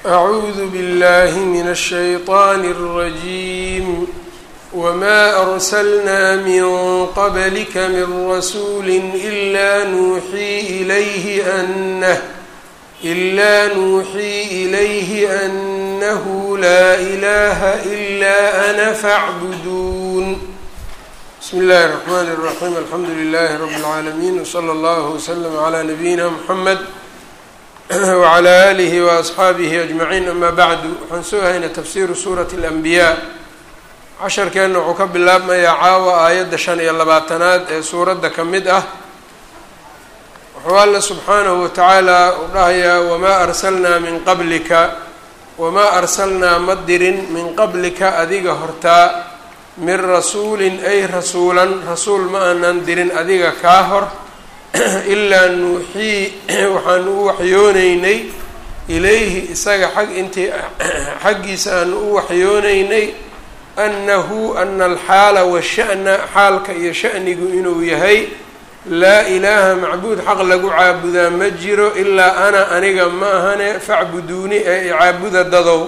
أعوذ بالله من الشيطان الرجيم وما أرسلنا من قبلك من رسول إلا نوحي إليه أنه إلا نوحي إليه أنه لا إله إلا أنا فاعبدون بسم الله الرحمن الرحيم الحمد لله رب العالمين وصلى الله وسلم على نبينا محمد وعلى آله وأصxaabihi أجمعين أma bعdu waxaan soo haynay tafsiru suuraة الأنbiyaa casharkeenna wuxuu ka bilaabmayaa caawa aayadda shan iyo labaatanaad ee suuradda ka mid ah wuxuu alla subxaanahu watacaala u dhahayaa wamaa arsalnaa min qablika wamaa arsalnaa ma dirin min qablika adiga hortaa min rasuulin ay rasuulan rasuul ma aanan dirin adiga kaa hor ilaa nuuxii waxaanu u waxyooneynay ilayhi isaga xag intii xaggiisa aanu u waxyooneynay annahu ana alxaala washa'na xaalka iyo sha'nigu inuu yahay laa ilaaha macbuud xaq lagu caabudaa ma jiro ilaa ana aniga ma ahane facbuduuni ee icaabuda dadow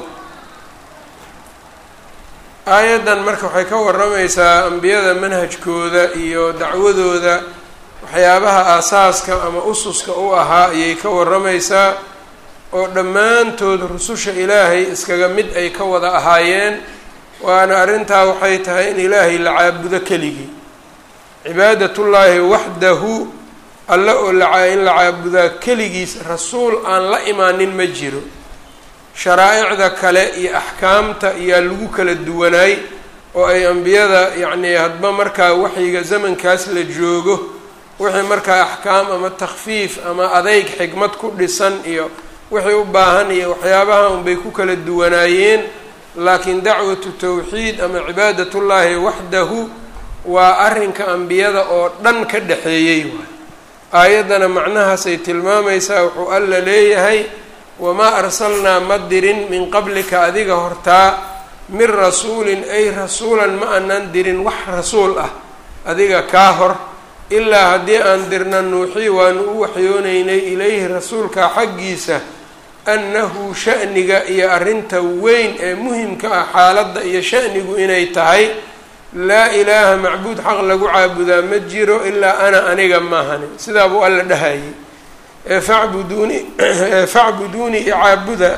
aayaddan marka waxay ka waramaysaa ambiyada manhajkooda iyo dacwadooda waxyaabaha aasaaska ama ususka u ahaa ayay ka waramaysaa oo dhammaantood rususha ilaahay iskaga mid ay ka wada ahaayeen waana arrintaa waxay tahay in ilaahay la caabudo keligii cibaadatullaahi waxdahu alle oo in la caabudaa keligiis rasuul aan la imaanin ma jiro sharaaicda kale iyo axkaamta ayaa lagu kala duwanaay oo ay ambiyada yacnii hadba markaa waxyiga zamankaas la joogo wixii markaa axkaam ama takfiif ama adeyg xikmad ku dhisan iyo wixii u baahan iyo waxyaabaha unbay ku kala duwanaayeen laakiin dacwatu tawxiid ama cibaadatullaahi waxdahu waa arrinka ambiyada oo dhan ka dhexeeyey waay aayaddana macnahaasay tilmaamaysaa wuxuu alla leeyahay wamaa arsalnaa ma dirin min qablika adiga hortaa min rasuulin ay rasuulan ma aanan dirin wax rasuul ah adiga kaa hor ilaa haddii aan dirna nuuxii waanu u waxyooneynay ilayhi rasuulka xaggiisa annahu sha'niga iyo arrinta weyn ee muhimka ah xaaladda iyo sha'nigu inay tahay laa ilaaha macbuud xaq lagu caabudaa ma jiro ilaa ana aniga maahani sidaa buu alla dhahayay ee facbuduuni facbuduuni icaabuda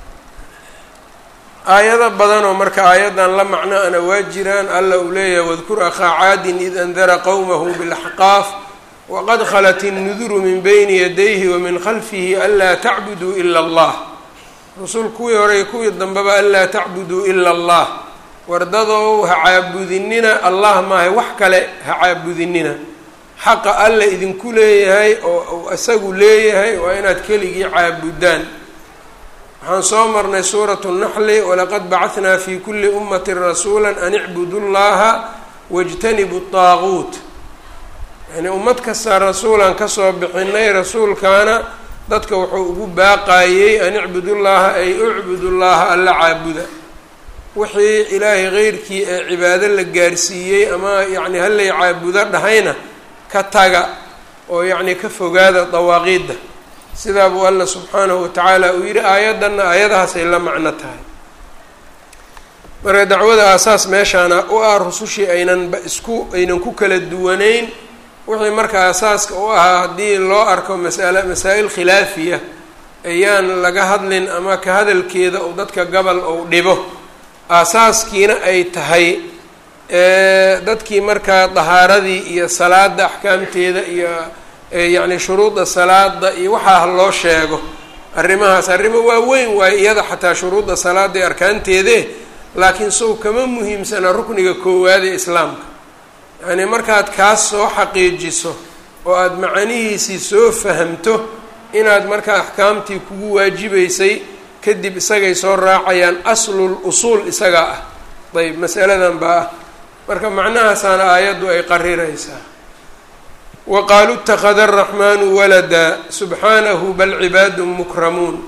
aayado badanoo marka aayaddan la macno ana waa jiraan alla uu leeyahay wadkur akhaa caadin id andara qowmahu bilaxqaaf waqad khalat innuduru min bayni yadayhi wa min khalfihi anlaa tacbuduu ila allah rusul kuwii hore iyo kuwii dambeba anlaa tacbuduu ila allah wardadow ha caabudinina allah maahay wax kale ha caabudinina xaqa alla idinku leeyahay oo isagu leeyahay waa inaad keligii caabudaan waxaan soo marnay suuratu naxli walaqad bacahnaa fi kuli ummati rasuula an icbudu llaha wاjtanibu طaaguut yani ummad kasta rasuulaan kasoo bixinay rasuulkaana dadka wuxuu ugu baaqayey an icbudu llaha ay ucbudu llaha alla caabuda wixii ilaahay keyrkii ee cibaado la gaarsiiyey ama yacni hallay caabudo dhahayna ka taga oo yacni ka fogaada dawaaqiidda sidaa buu alla subxaanahu watacaala uu yidhi aayaddanna aayadahaasay la macno tahay marka dacwada aasaas meeshaana u ah rusushii aynanba isku aynan ku kala duwanayn wixii marka aasaaska u ahaa haddii loo arko masala masaa-il khilaafiya ayaan laga hadlin ama ka hadalkeeda uu dadka gobol ou dhibo aasaaskiina ay tahay dadkii markaa dahaaradii iyo salaada axkaamteeda iyo yacni shuruudda salaada iyo waxaa loo sheego arrimahaas arrimo waaweyn waayo iyada xataa shuruudda salaada iyo arkaanteede laakiin sow kama muhiimsana rukniga koowaad ee islaamka yacni markaad kaas soo xaqiijiso oo aada macanihiisii soo fahamto inaad markaa axkaamtii kugu waajibaysay kadib isagay soo raacayaan aslul usuul isagaa ah ayb masaladan baa ah marka macnahaasaana aayaddu ay qariraysaa wa qaaluu ittakhada araxmaanu walada subxaanahu bal cibaadun mukramuun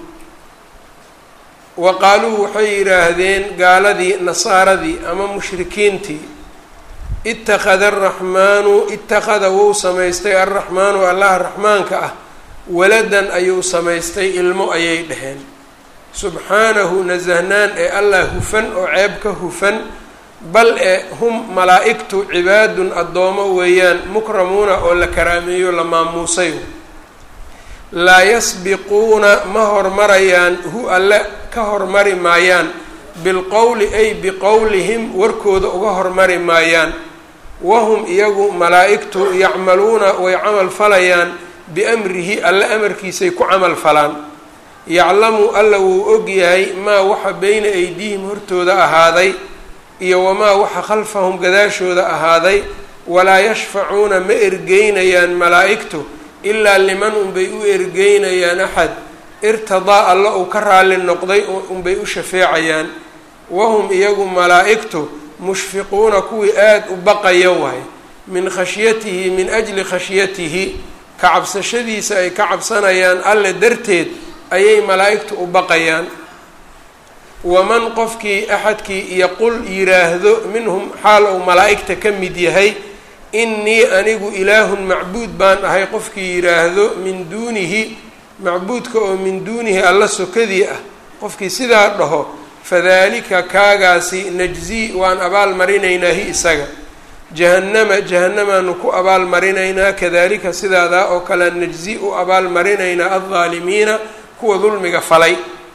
wa qaaluu waxay yidhaahdeen gaaladii nasaaradii ama mushrikiintii ittakhada araxmaanu ittakhada wou samaystay alraxmaanu allaha raxmaanka ah waladan ayuu samaystay ilmo ayay dhaheen subxaanahu nasahnaan ee allah hufan oo ceeb ka hufan bal ee hum malaa-igtu cibaadun addoomo weeyaan mukramuuna oo la karaameeyo la maamuusay laa yasbiquuna ma hormarayaan hu alle ka hormari maayaan bilqowli ay biqowlihim warkooda uga hormari maayaan wahum iyagu malaa-igtu yacmaluuna way camal falayaan biamrihi alle amarkiisay ku camal falaan yaclamu alla wuu og yahay maa waxa beyna aydiihim hortooda ahaaday iyo wamaa waxa khalfahum gadaashooda ahaaday walaa yashfacuuna ma ergeynayaan malaa-igtu ilaa liman unbay u ergeynayaan axad irtadaa alla uu ka raalli noqday unbay u shafeecayaan wahum iyagu malaa-igtu mushfiquuna kuwii aada u baqaya waay min khashyatihi min ajli khashyatihi ka cabsashadiisa ay ka cabsanayaan alle darteed ayay malaa-igtu u baqayaan waman qofkii axadkii yaqul yiraahdo minhum xaal uu malaa-igta ka mid yahay innii anigu ilaahun macbuud baan ahay qofkii yiraahdo min duunihi macbuudka oo min duunihi alla sokadii ah qofkii sidaa dhaho fadalika kaagaasi najzii waan abaal marinaynaa hi isaga jahannama jahannamaanu ku abaal marinaynaa kadalika sidaadaa oo kale najzi u abaal marinaynaa aldaalimiina kuwa dulmiga falay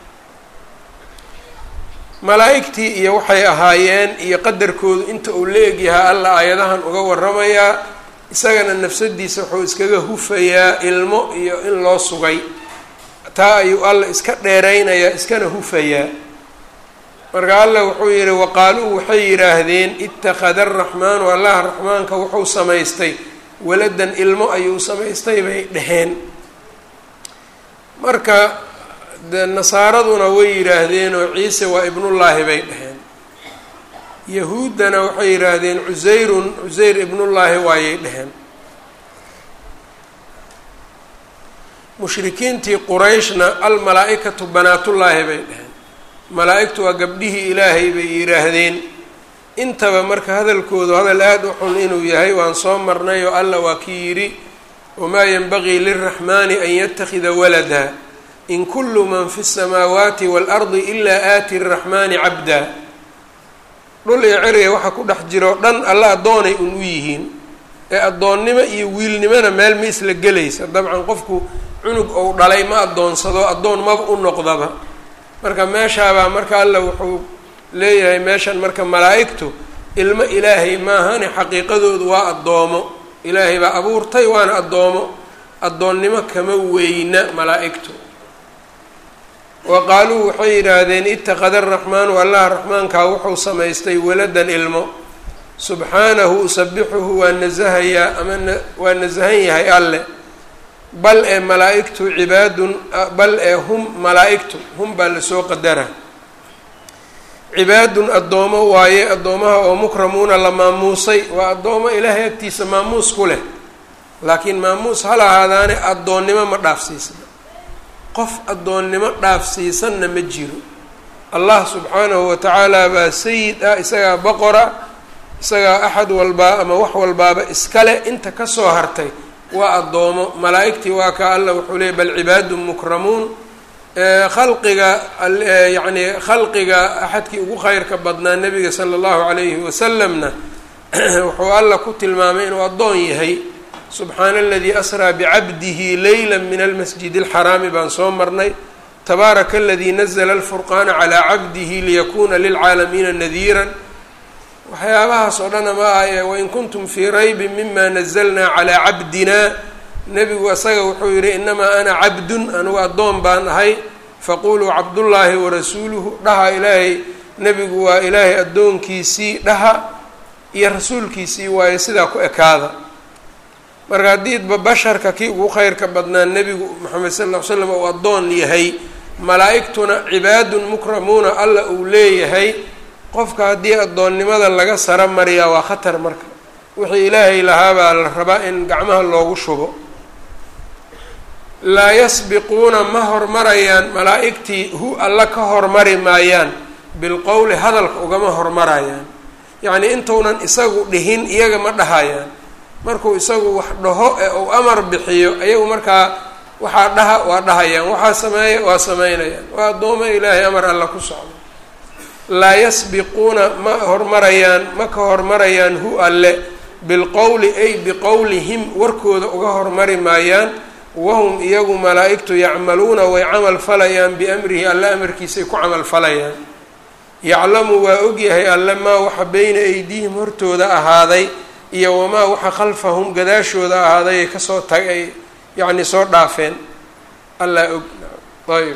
malaa-igtii iyo waxay ahaayeen iyo qadarkoodu inta uu la egyahaa alla aayadahan uga waramayaa isagana nafsadiisa wuxuu iskaga hufayaa ilmo iyo in loo sugay taa ayuu alla iska dheeraynayaa iskana hufayaa marka alla wuxuu yihi waqaaluu waxay yidhaahdeen ittakhada araxmaanu allah raxmaanka wuxuu samaystay waladan ilmo ayuu samaystay bay dheheen marka de nasaaraduna way yidhaahdeen oo ciise waa ibnullaahi bay dheheen yahuuddana waxay yidhaahdeen cusayrun cusayr ibnullaahi waayay dheheen mushrikiintii qurayshna almalaa-ikatu banaatullaahi bay dheheen malaa-igtu waa gabdhihii ilaahay bay yidhaahdeen intaba marka hadalkoodu hadal aada u xun inuu yahay waan soo marnay oo alla waa kii yidhi wamaa yanbagii lilraxmaani an yattakhida walada in kullu man fi الsamaawaati waalardi ilaa aati الraxmaani cabda dhul iyo ceriga waxa ku dhex jiroo dhan alla addoonay un u yihiin ee addoonnimo iyo wiilnimona meel ma isla gelaysa dabcan qofku cunug ou dhalay ma addoonsado addoon maba u noqdaba marka meeshaabaa marka alla wuxuu leeyahay meeshan marka malaa-igtu ilmo ilaahay maahane xaqiiqadoodu waa addoomo ilaahay baa abuurtay waana addoomo addoonnimo kama weyna malaa-igtu wa qaaluu waxay yidhaahdeen ittakhada araxmaanu allah raxmaankaa wuxuu samaystay waladan ilmo subxaanahu usabixuhu waa nasahayaa ama waa nasahan yahay alle bal ee malaa-igtu cibaadun bal ee hum malaa-igtu hum baa lasoo qadara cibaadun addoomo waaye addoomaha oo mukramuuna la maamuusay waa addoomo ilaahay agtiisa maamuus ku leh laakiin maamuus hal ahaadaane addoonnimo ma dhaafsiisna qof addoonnimo dhaafsiisanna ma jiro allah subxaanahu wa tacaala baa sayid ah isagaa boqora isagaa axad walbaa ama wax walbaaba iskale inta kasoo hartay waa addoomo malaa-igtii waa ka alla wuxuu leeyay bal cibaadun mukramuun khalqiga yacni khalqiga axadkii ugu kheyrka badnaa nebiga sala allahu calayhi wasalamna wuxuu alla ku tilmaamay inuu addoon yahay subxaana aladii asraa bicabdihi leyla min almasjid alxaraami baan soo marnay tabaaraka aladii nazla alfurqaana calaa cabdihi liyakuna lilcaalamiina nadiira waxyaabahaas oo dhana ma ah ee wain kuntum fii raybin mima nazalnaa calaa cabdina nebigu isaga wuxuu yihi inamaa ana cabdun anugu addoon baan ahay faquluu cabdullaahi warasuuluhu dhaha ilaahay nebigu waa ilaahay addoonkiisii dhaha iyo rasuulkiisii waayo sidaa ku ekaada marka haddiidba basharka kii ugu kheyrka badnaa nebigu moxamed sal ll ly slam uu addoon yahay malaa-igtuna cibaadun mukramuuna alla uu leeyahay qofka haddii addoonnimada laga saro mariyaa waa khatar marka wixii ilaahay lahaabaa la rabaa in gacmaha loogu shubo laa yasbiquuna ma hormarayaan malaa-igtii hu alla ka hormari maayaan bilqowli hadalka ugama hormarayaan yacnii intuunan isagu dhihin iyaga ma dhahayaan markuu isagu wax dhaho ee uu amar bixiyo ayagu markaa waxaa dhaha waa dhahayaan waxaa sameeya waa sameynayaan waa addooma ilaahay amar alla ku socdo laa yasbiquuna ma hormarayaan ma ka hormarayaan hu alle bilqowli ay biqowlihim warkooda uga hormari maayaan wahum iyagu malaa-igtu yacmaluuna way camal falayaan biamrihi alle amarkiisay ku camal falayaan yaclamu waa ogyahay alle maa waxa beyna aydiihim hortooda ahaaday iyo wamaa waxa khalfahum gadaashooda ahaaday ay kasoo tag ay yacni soo dhaafeen allaa og ayb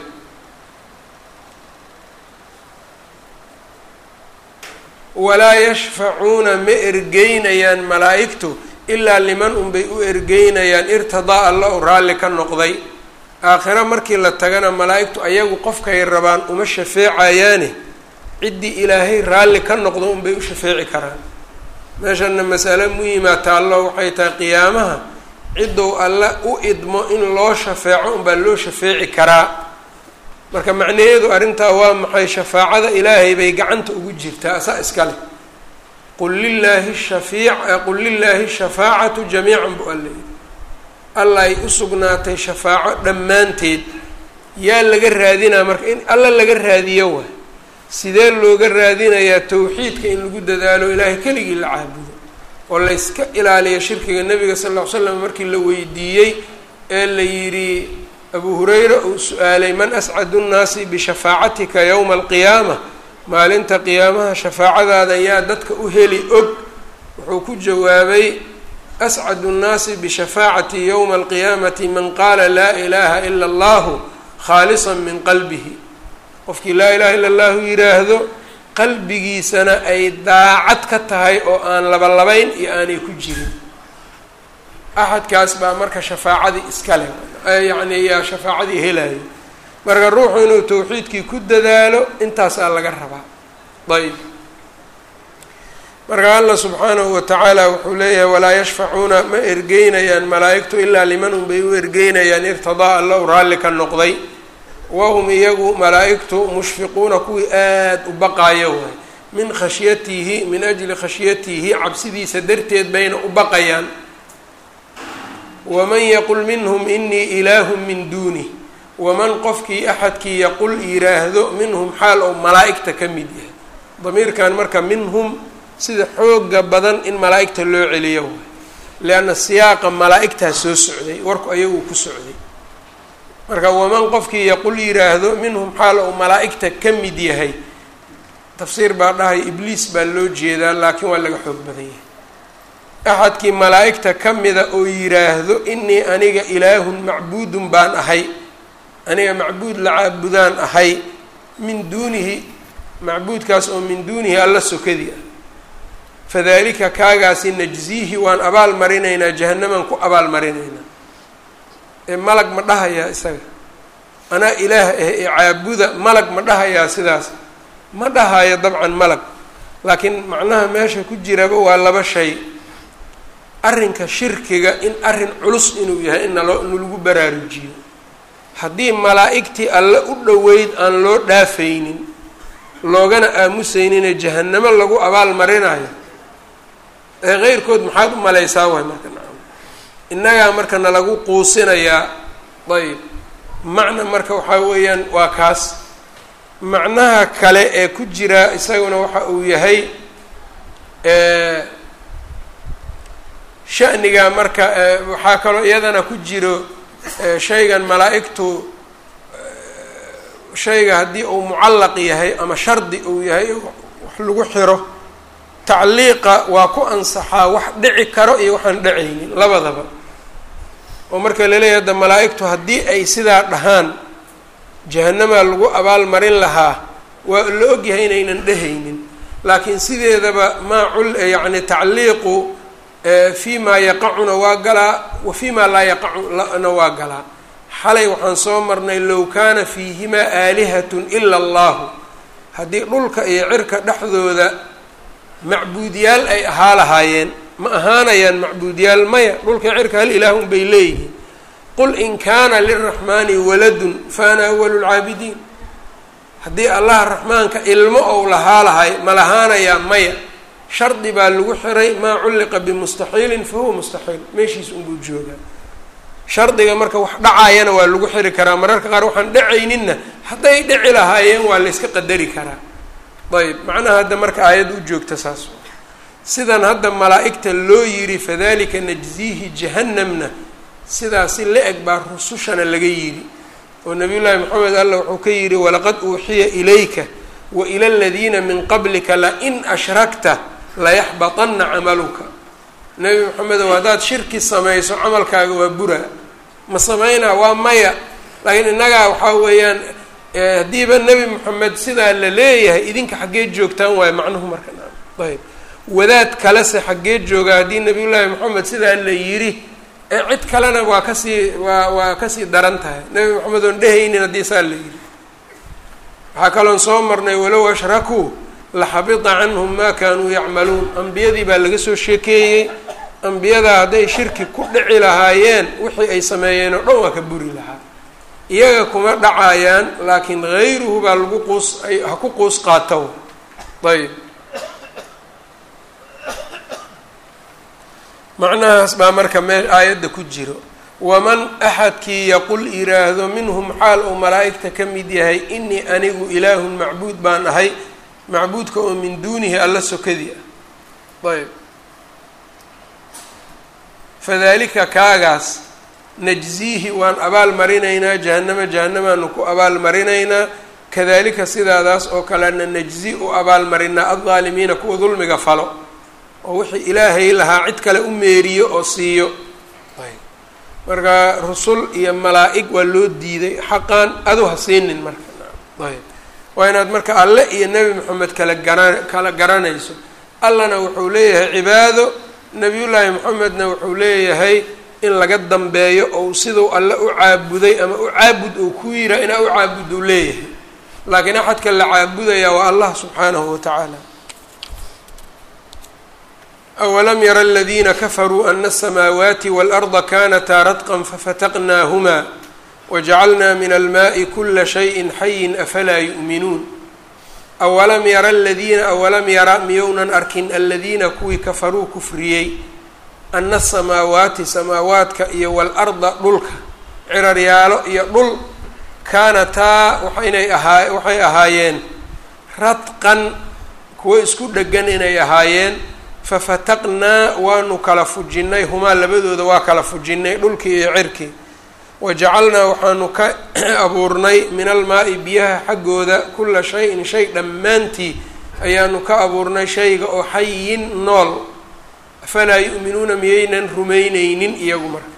walaa yashfacuuna ma ergeynayaan malaa-igtu ilaa liman unbay u ergeynayaan irtidaa alla u raalli ka noqday aakhiro markii la tagana malaa-igtu ayagu qofkay rabaan uma shafeecayaane ciddii ilaahay raalli ka noqdo unbay u shafeeci karaan meeshana masale muhimaa taallo waxay tahay qiyaamaha ciddou alle u idmo in loo shafeeco unbaa loo shafeeci karaa marka macnaheedu arrintaa waa maxay shafaacada ilaahay bay gacanta ugu jirtaa asaa iskale qul lilaahi shafiic qul lilaahi shafaacatu jamiican bu alla yidhi alla ay u sugnaatay shafaaco dhammaanteed yaa laga raadinaa marka in alla laga raadiyo waay sidee looga raadinayaa tawxiidka in lagu dadaalo ilaahay keligii la caabudo oo layska ilaaliyo shirkiga nabiga sal ll ly slam markii la weydiiyey ee la yidhi abu hurayra uu su-aalay man ascadu nnaasi bishafaacatika yowma alqiyaama maalinta qiyaamaha shafaacadaada yaa dadka u heli og wuxuu ku jawaabay ascadu nnaasi bishafaacati yowma alqiyaamati man qaala laa ilaaha ila allahu khaalisan min qalbihi qofkii laa ilaha illa allahu yidhaahdo qalbigiisana ay daacad ka tahay oo aan labalabayn iyo aanay ku jirin axadkaas baa marka shafaacadii iska leh yacni yaa shafaacadii helayo marka ruuxu inuu tawxiidkii ku dadaalo intaasaa laga rabaa ayb marka allah subxaanahu watacaala wuxuu leeyahay walaa yashfacuuna ma ergeynayaan malaa-igtu ilaa liman unbay u ergeynayaan irtidaa alla u raalli ka noqday wahum iyagu malaa-igtu mushfiquuna kuwii aada u baqaayo waay min khashyatihi min ajli khashyatihi cabsidiisa darteed bayna u baqayaan waman yaqul minhum inii ilaahun min duunih waman qofkii axadkii yaqul yiraahdo minhum xaal ou malaa-igta ka mid yahay damiirkan marka minhum sida xooga badan in malaa-igta loo celiyo waay lianna siyaaqa malaa-igtaa soo socday warku ayagu ku socday marka waman qofkii yaqul yiraahdo minhum xaal ou malaa-igta ka mid yahay tafsiir baa dhahay ibliis baa loo jeedaa laakiin waa laga xoog badan yahay axadkii malaa-igta ka mida oo yiraahdo inii aniga ilaahun macbuudun baan ahay aniga macbuud la caabudaan ahay min duunihi macbuudkaas oo min duunihi alla sokadii ah fadalika kaagaasi najziihi waan abaal marinaynaa jahannamaan ku abaal marinaynaa ee malag ma dhahayaa isaga anaa ilaah ah ee caabuda malag ma dhahayaa sidaas ma dhahayo dabcan malag laakiin macnaha meesha ku jiraba waa laba shay arrinka shirkiga in arrin culus inuu yahay in naloo in lagu baraarujiyo haddii malaa'igtii alle u dhoweyd aan loo dhaafaynin loogana aamusayninee jahannamo lagu abaal marinayo ee keyrkood maxaad u malaysaa waay marka nacam innagaa marka nalagu quusinayaa ayb macna marka waxaa weeyaan waa kaas macnaha kale ee ku jira isaguna waxa uu yahay shaniga marka waxaa kaloo iyadana ku jiro shaygan malaa-igtu shayga haddii uu mucallaq yahay ama shardi uu yahay wax lagu xiro tacliiqa waa ku ansaxaa wax dhici karo iyo waxaan dhacaynin labadaba oo marka laleeyahay hadda malaa-igtu haddii ay sidaa dhahaan jahanamaa lagu abaal marin lahaa waa la ogyahay inaynan dhehaynin laakiin sideedaba maa cul yacni tacliiqu fi ma yaqacuna waa galaa wa fi ma laa yaqacuna waa galaa xalay waxaan soo marnay low kaana fiihimaa aalihatun ila allahu haddii dhulka iyo cirka dhexdooda macbuudyaal ay ahaa lahaayeen ma ahaanayaan macbuudyaal maya dhulka cirka hal ilaah un bay leeyihiin qul in kaana liraxmaani waladun fa ana awalu lcaabidiin haddii allaha raxmaanka ilmo ou lahaa lahay ma lahaanayaa maya shardi baa lagu xiray maa culliqa bimustaxiilin fa huwa mustaxiil meeshiis unbuu joogaa shardiga marka wax dhacayana waa lagu xiri karaa mararka qaar waxaan dhacayninna hadday dhici lahaayeen waa la yska qadari karaa ayb macnaha hadda marka aayadda u joogta saas sidan hadda malaa'igta loo yidhi fadalika najziihi jahannamna sidaasi la-eg baa rusushana laga yidhi oo nabiy llaahi maxamed alla wuxuu ka yidhi walaqad uuxiya ilayka wa ila aladiina min qablika lain ashrakta layaxbaطana camaluka nebi maxamedow haddaad shirki samayso camalkaaga waa bura ma samaynaa waa maya laakiin innagaa waxaa weeyaan haddiiba nebi moxamed sidaa la leeyahay idinka xaggee joogtaan waayo macnuhu marka ayb wadaad kalese xaggee jooga haddii nabiy llaahi moxamed sidaa la yidhi ee cid kalena waa kasii waa waa kasii daran tahay nebi moxamed oon dhehaynin haddii saa la yidhi waxaa kaloon soo marnay walow ashrakuu laxabita canhum maa kaanuu yacmaluun ambiyadii baa laga soo sheekeeyey ambiyadaa hadday shirki ku dhici lahaayeen wixii ay sameeyeen oo dhan waa ka buri lahaa iyaga kuma dhacayaan laakiin hayruhu baa lagu quus ay ha ku quus qaatow ayb macnahaas baa marka mee aayadda ku jiro waman axadkii yaqul yiraahdo minhum xaal uu malaa'igta ka mid yahay inii anigu ilaahun macbuud baan ahay macbuudka oo min duunihi alla sokadii ah ayb fadalika kaagaas najziihi waan abaal marinaynaa jahannama jahannamaanu ku abaal marinaynaa kadalika sidaadaas oo kalena najzi u abaal marinaa aldaalimiina kuwa dulmiga falo oo wixii ilaahay lahaa cid kale u meeriyo oo siiyo marka rusul iyo malaa-ig waa loo diiday xaqaan adu ha siinin marka ayb waa inaad marka alle iyo nebi moxamed kala gara kala garanayso allana wuxuu leeyahay cibaado nebiyullaahi moxamedna wuxuu leeyahay in laga dambeeyo ou siduu alle u caabuday ama u caabud ou ku yiraa inaa u caabud uu leeyahay laakiin axadka la caabudaya waa allah subxaanahu wa tacaala awalam yara aladiina kafaruu ana asamaawaati waalarda kanataa radqan fafataqnaahuma wajacalnaa min almaai kula shayin xayin afalaa yu'minuun awalam yara aladiina awalam yara miyounan arkin aladiina kuwii kafaruu kufriyey ana asamaawaati samaawaadka iyo waalarda dhulka ciraryaalo iyo dhul kaanataa waxaynay ahaa waxay ahaayeen radqan kuwo isku dhegan inay ahaayeen fafataqnaa waanu kala fujinnay humaa labadooda waa kala fujinnay dhulkii iyo cirkii wajacalnaa waxaanu ka abuurnay min almaa-i biyaha xaggooda kula shay-in shay dhammaantii ayaanu ka abuurnay shayga oo xayin nool afalaa yu'minuuna miyaynan rumayneynin iyagu marka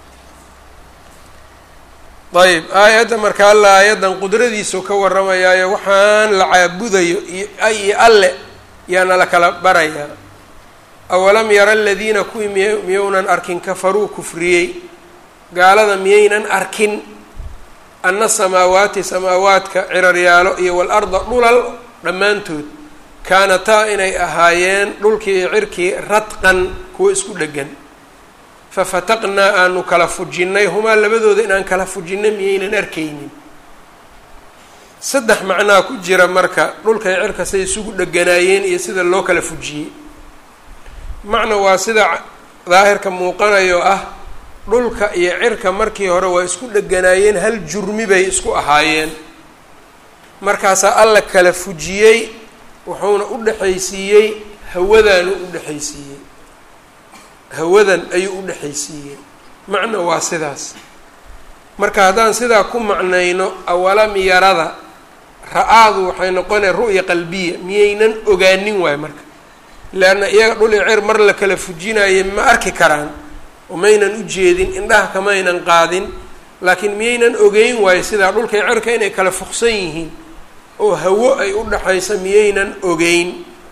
ayb aayadda marka alla aayaddan qudradiisau ka warramayaayo waxaan la caabudayo iyo iyo alle yaana la kala barayaa awalam yara aladiina kuwii miy miyounan arkin kafaruu kufriyey gaalada miyaynan arkin ana samaawaati samaawaadka ciraryaalo iyo waalarda dhulal dhammaantood kaanataa inay ahaayeen dhulkii iyo cirkii radqan kuwo isku dhegan fafataqnaa aanu kala fujinnay humaa labadooda inaan kala fujinay miyaynan arkaynin saddex macnaa ku jira marka dhulkay cirka say isugu dheganaayeen iyo sida loo kala fujiyey macna waa sida daahirka muuqanayo ah dhulka iyo cirka markii hore waa isku dheganaayeen hal jurmi bay isku ahaayeen markaasaa alla kala fujiyey wuxuuna u dhexaysiiyey hawadaanu u dhexaysiiyey hawadan ayuu u dhexaysiiyey macna waa sidaas marka haddaan sidaa ku macnayno awalam yarada ra-aadu waxay noqonaya ru'ya qalbiya miyaynan ogaanin waayo marka leanna iyaga dhul iyo cer mar la kala fujinaye ma arki karaan oo maynan u jeedin indhaha kamaynan qaadin laakiin miyaynan ogeyn waayo sidaa dhulka iyo cerka inay kala fuqsan yihiin oo hawo ay u dhaxayso miyaynan ogeyn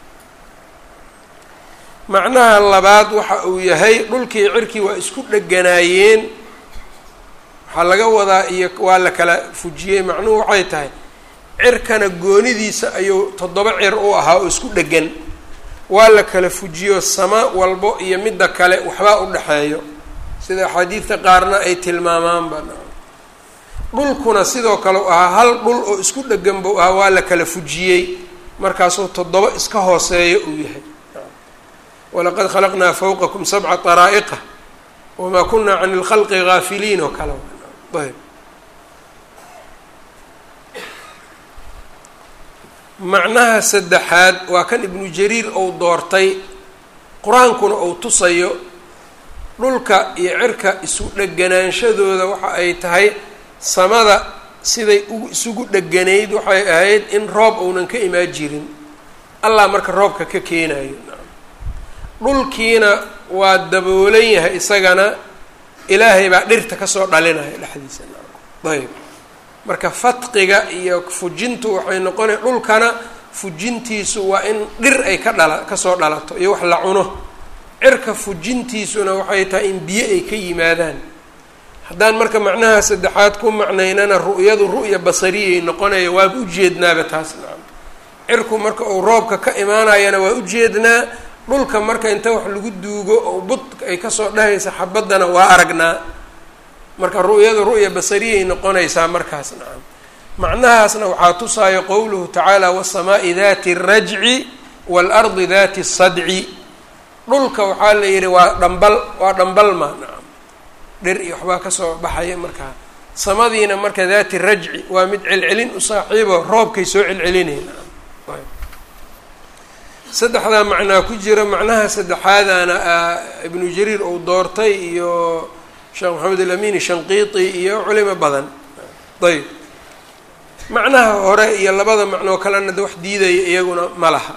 macnaha labaad waxa uu yahay dhulkii cirkii waa isku dheganaayeen waxaa laga wadaa iyo waa la kala fujiyey macnuhu waxay tahay cirkana goonidiisa ayuu toddoba cir u ahaa oo isku dhegan waa la kala fujiyo sama walbo iyo midda kale waxbaa u dhexeeyo sida axaadiidta qaarna ay tilmaamaanba dhulkuna sidoo kale u ahaa hal dhul oo isku dhegan buu ahaa waa la kala fujiyey markaasuu toddoba iska hooseeyo uu yahay walaqad khalaqnaa fawqakum sabca daraa'iqa wamaa kunaa can ilkhalqi gaafiliin oo kale ayb macnaha saddexaad waa kan ibnu jariir ou doortay qur-aankuna uu tusayo dhulka iyo cirka isu dheganaanshadooda waxa ay tahay samada siday u isugu dheganayd waxay ahayd in roob uunan ka imaan jirin allah marka roobka ka keenayo dhulkiina waa daboolan yahay isagana ilaahay baa dhirta kasoo dhalinaya dhexdiisa ayb marka fatqiga iyo fujintu waxay noqonay dhulkana fujintiisu waa in dhir ay ka dhala kasoo dhalato iyo wax la cuno cirka fujintiisuna waxay tahay in biyo ay ka yimaadaan haddaan marka macnaha saddexaad ku macnaynana ru'yadu ru'ya basariyay noqonaya waaba ujeednaaba taas nacam cirku marka uu roobka ka imaanayana waa ujeednaa dhulka marka inta wax lagu duugo oo bud ay kasoo dhahaysa xabaddana waa aragnaa marka ru'yadu ru'ya basariyay noqonaysaa markaas nacam macnahaasna waxaa tusaayo qowluhu tacaala wasamaa'i dati rajci waalardi dati sadci dhulka waxaa la yidhi waa dhambal waa dhambalma nacam dhir iyo waxbaa kasoo baxaya markaa samadiina marka daati rajci waa mid celcelin u saaxiibo roobkay soo celcelinay nacam saddexdaa macnaa ku jira macnaha saddexaadana ibnu jariir uu doortay iyo sheekh maxamed alamin shanqiiti iyo culimo badan ayb macnaha hore iyo labada macnoo kalena de wax diidaya iyaguna ma laha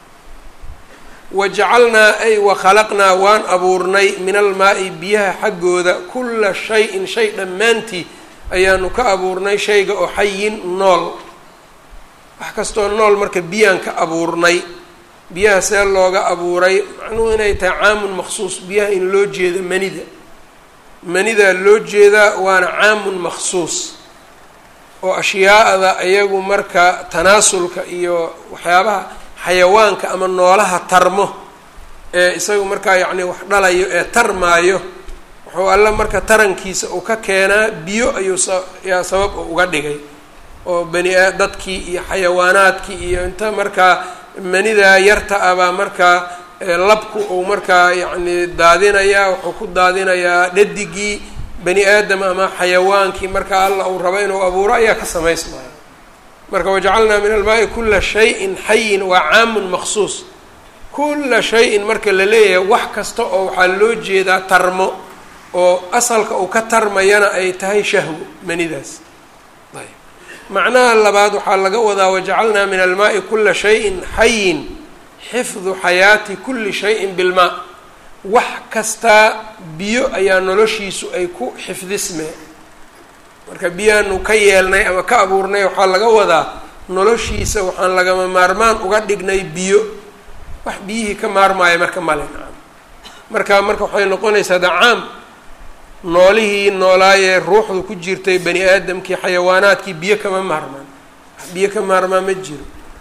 wajacalnaa ay wakhalaqnaa waan abuurnay min almaa-i biyaha xaggooda kula shay-in shay dhammaantii ayaanu ka abuurnay shayga oo xayin nool wax kastoo nool marka biyaan ka abuurnay biyaha see looga abuuray macnuhu inay tahay caamun maksuus biyaha in loo jeedo manida manidaa loo jeedaa waana caamun maksuus oo ashyaa'da iyagu marka tanaasulka iyo waxyaabaha xayawaanka ama noolaha tarmo ee isagu markaa yacni wax dhalayo ee tarmaayo wuxuu alla marka tarankiisa uu ka keenaa biyo ayuu yaa sabab uga dhigay oo bani a dadkii iyo xayawaanaadkii iyo inta markaa manidaa yarta ah baa markaa labku uu markaa yacni daadinayaa wuxuu ku daadinayaa dhadigii bani aadam ama xayawaankii marka alla uu rabo inuu abuuro ayaa ka samaysmaya marka wajacalnaa min almaai kula shayin xayin waa caamun maksuus kula shayin marka la leeyahay wax kasta oo waxaa loo jeedaa tarmo oo asalka uu ka tarmayana ay tahay shahwo manidaas ayb macnaha labaad waxaa laga wadaa wajacalnaa min almaai kula shayin xayin xifdu xayaati kuli shayin bilmaa wax kastaa biyo ayaa noloshiisu ay ku xifdismee marka biyaanu ka yeelnay ama ka abuurnay waxaa laga wadaa noloshiisa waxaan lagama maarmaan uga dhignay biyo wax biyihii ka maarmaayo marka male nacam marka marka waxay noqonaysaa dacaam noolihii noolaayee ruuxdu ku jirtay bani aadamkii xayawaanaadkii biyo kama maarmaan wax biyo ka maarmaa ma jiro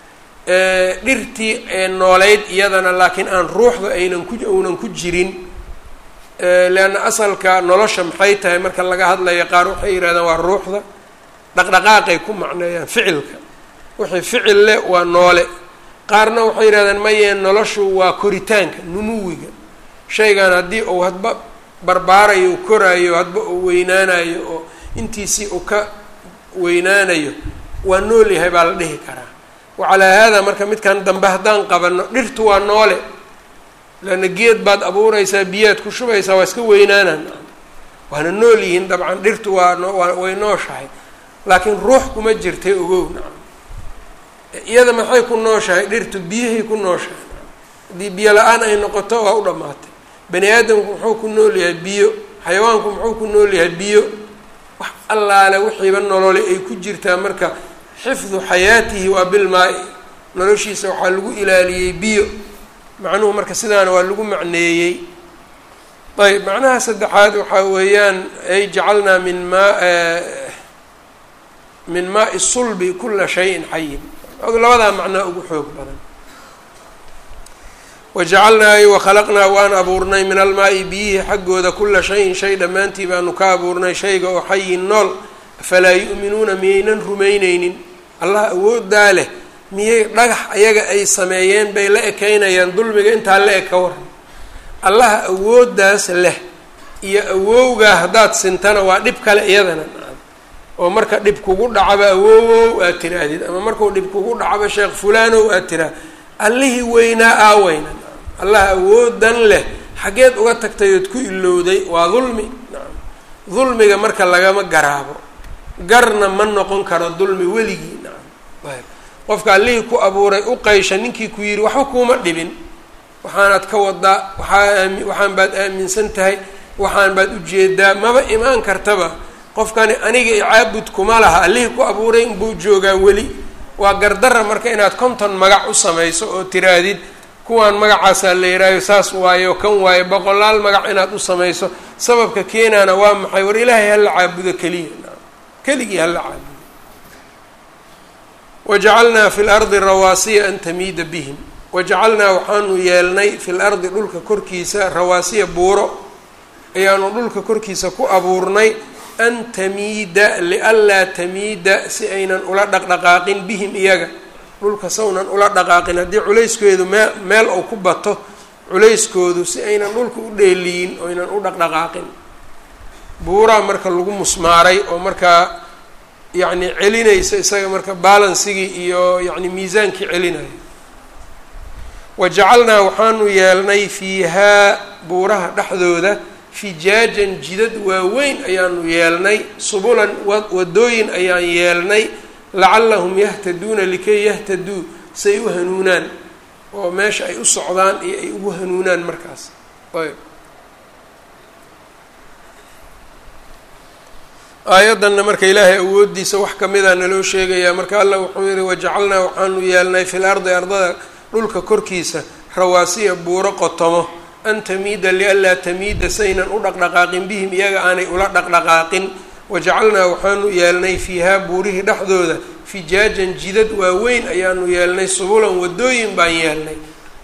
dhirtii ee nooleyd iyadana laakiin aan ruuxda aynan ku uunan ku jirin leanna asalka nolosha maxay tahay marka laga hadlayo qaar waxay yidhahdaan waa ruuxda dhaqdhaqaaqay ku macneeyaan ficilka wixii ficil leh waa noole qaarna waxay yidhahdaan mayee noloshu waa koritaanka numuwiga shaygan haddii uu hadba barbaarayo u koraayo hadba uu weynaanayo oo intiisii uu ka weynaanayo waa nool yahay baa la dhihi karaa wacalaa haadaa marka midkan dambe haddaan qabano dhirtu waa noole leanna geed baad abuuraysaa biyaad ku shubaysaa waa iska weynaanaan waana nool yihiin dabcan dhirtu waa nwaa way nooshahay laakiin ruux kuma jirtay ogow nacam iyada maxay ku nooshahay dhirtu biyahay ku nooshahay haddii biyo la-aan ay noqoto waa u dhammaatay bani aadamku muxuu ku nool yahay biyo xayawaanku muxuu ku nool yahay biyo wax allaale wixiiba nolole ay ku jirtaa marka xifdu xayaatihi waa bilmaa-i noloshiisa waxaa lagu ilaaliyey biyo macnuhu marka sidaana waa lagu macneeyey ayb macnaha saddexaad waxaa weeyaan ay jacalnaa min maa min maai sulbi kula shayin xayin labadaa macnaa ugu xoog badan wajacalnaa ay wakhalaqnaa waan abuurnay min almaa-i biyihii xaggooda kula shayin shay dhammaantii baanu ka abuurnay shayga oo xayin nool afalaa yu'minuuna miyaynan rumayneynin allah awoodaa leh miyay dhagax ayaga ay sameeyeen bay la ekeynayaan dulmiga intaa la eg ka waran allaha awooddaas leh iyo awowgaa haddaad sintana waa dhib kale iyadana oo marka dhib kugu dhacaba awowow aad tiraahdid ama markuu dhib kugu dhacaba sheekh fulanow aad tiraah allihii weynaa aaweyna allah awoodan leh xaggeed uga tagtay ood ku ilowday waa dulmi dulmiga marka lagama garaabo garna ma noqon karo dulmi weligii nacam qofka allihii ku abuuray u qaysha ninkii ku yidhi waxba kuuma dhibin waxaanaad ka wadaa waxaa aami waxaan baad aaminsan tahay waxaan baad ujeedaa maba imaan kartaba qofkani aniga icaabud kuma laha allihii ku abuuray inbuu joogaa weli waa gardara marka inaad konton magac u samayso oo tiraahdid kuwaan magacaasaa la yihaayo saas waayo kan waayo boqolaal magac inaad u samayso sababka keenaana waa maxay war ilaahay hala caabudo keliya keligii hala caabudo wajacalnaa fi lardi rawaasiya an tamiida bihim wajacalnaa waxaanu yeelnay fi lardi dhulka korkiisa rawaasiya buuro ayaanu dhulka korkiisa ku abuurnay an tamiida lianlaa tamiida si aynan ula dhaqdhaqaaqin bihim iyaga dhulka sawnan ula dhaqaaqin haddii culayskoodu mee meel ou ku bato culayskoodu si aynan dhulka u dheeliyin oo aynan u dhaqdhaqaaqin buuraa marka lagu musmaaray oo markaa yacni celinaysa isaga marka balansigii iyo yacni miisaankii celinaya wajacalnaa waxaanu yeelnay fiihaa buuraha dhexdooda fijaajan jidad waaweyn ayaanu yeelnay subulan wadooyin ayaan yeelnay lacallahum yahtaduuna likay yahtaduu say u hanuunaan oo meesha ay u socdaan iyo ay ugu hanuunaan markaas ayb aayaddanna marka ilaahay awooddiisa wax kamida naloo sheegayaa marka allah wuxuu yihi wajacalnaa waxaanu yeelnay fil ardi ardada dhulka korkiisa rawaasiya buuro qotomo an tamiida lianlaa tamiida saynan u dhaqdhaqaaqin bihim iyaga aanay ula dhaqdhaqaaqin wajacalnaa waxaanu yeelnay fiihaa buurihii dhexdooda fijaajan jidad waaweyn ayaanu yeelnay subulan wadooyin baan yeelnay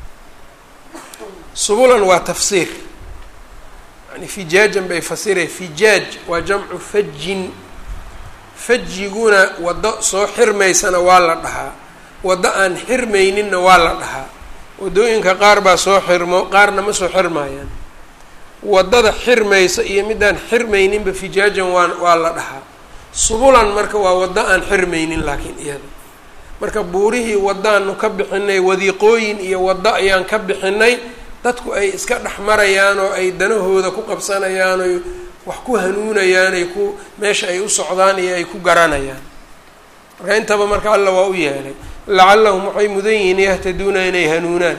subulan waa tafsiir yani fijaajan bay fasireen fijaaj waa jamcu fajin fajiguna waddo soo xirmaysana waa la dhahaa waddo aan xirmayninna waa la dhahaa waddooyinka qaar baa soo xirmo qaarna ma soo xirmaayaan waddada xirmaysa iyo midaan xirmayninba fijaajan waa waa la dhahaa subulan marka waa waddo aan xirmaynin laakiin iyada marka buurihii waddaanu ka bixinay wadiiqooyin iyo waddo ayaan ka bixinay dadku ay iska dhex marayaan oo ay danahooda ku qabsanayaan oy wax ku hanuunayaan ay ku meesha ay u socdaan iyo ay ku garanayaan marka intaba marka alla waa u yeelay lacallahum waxay mudan yihiin yahtaduuna inay hanuunaan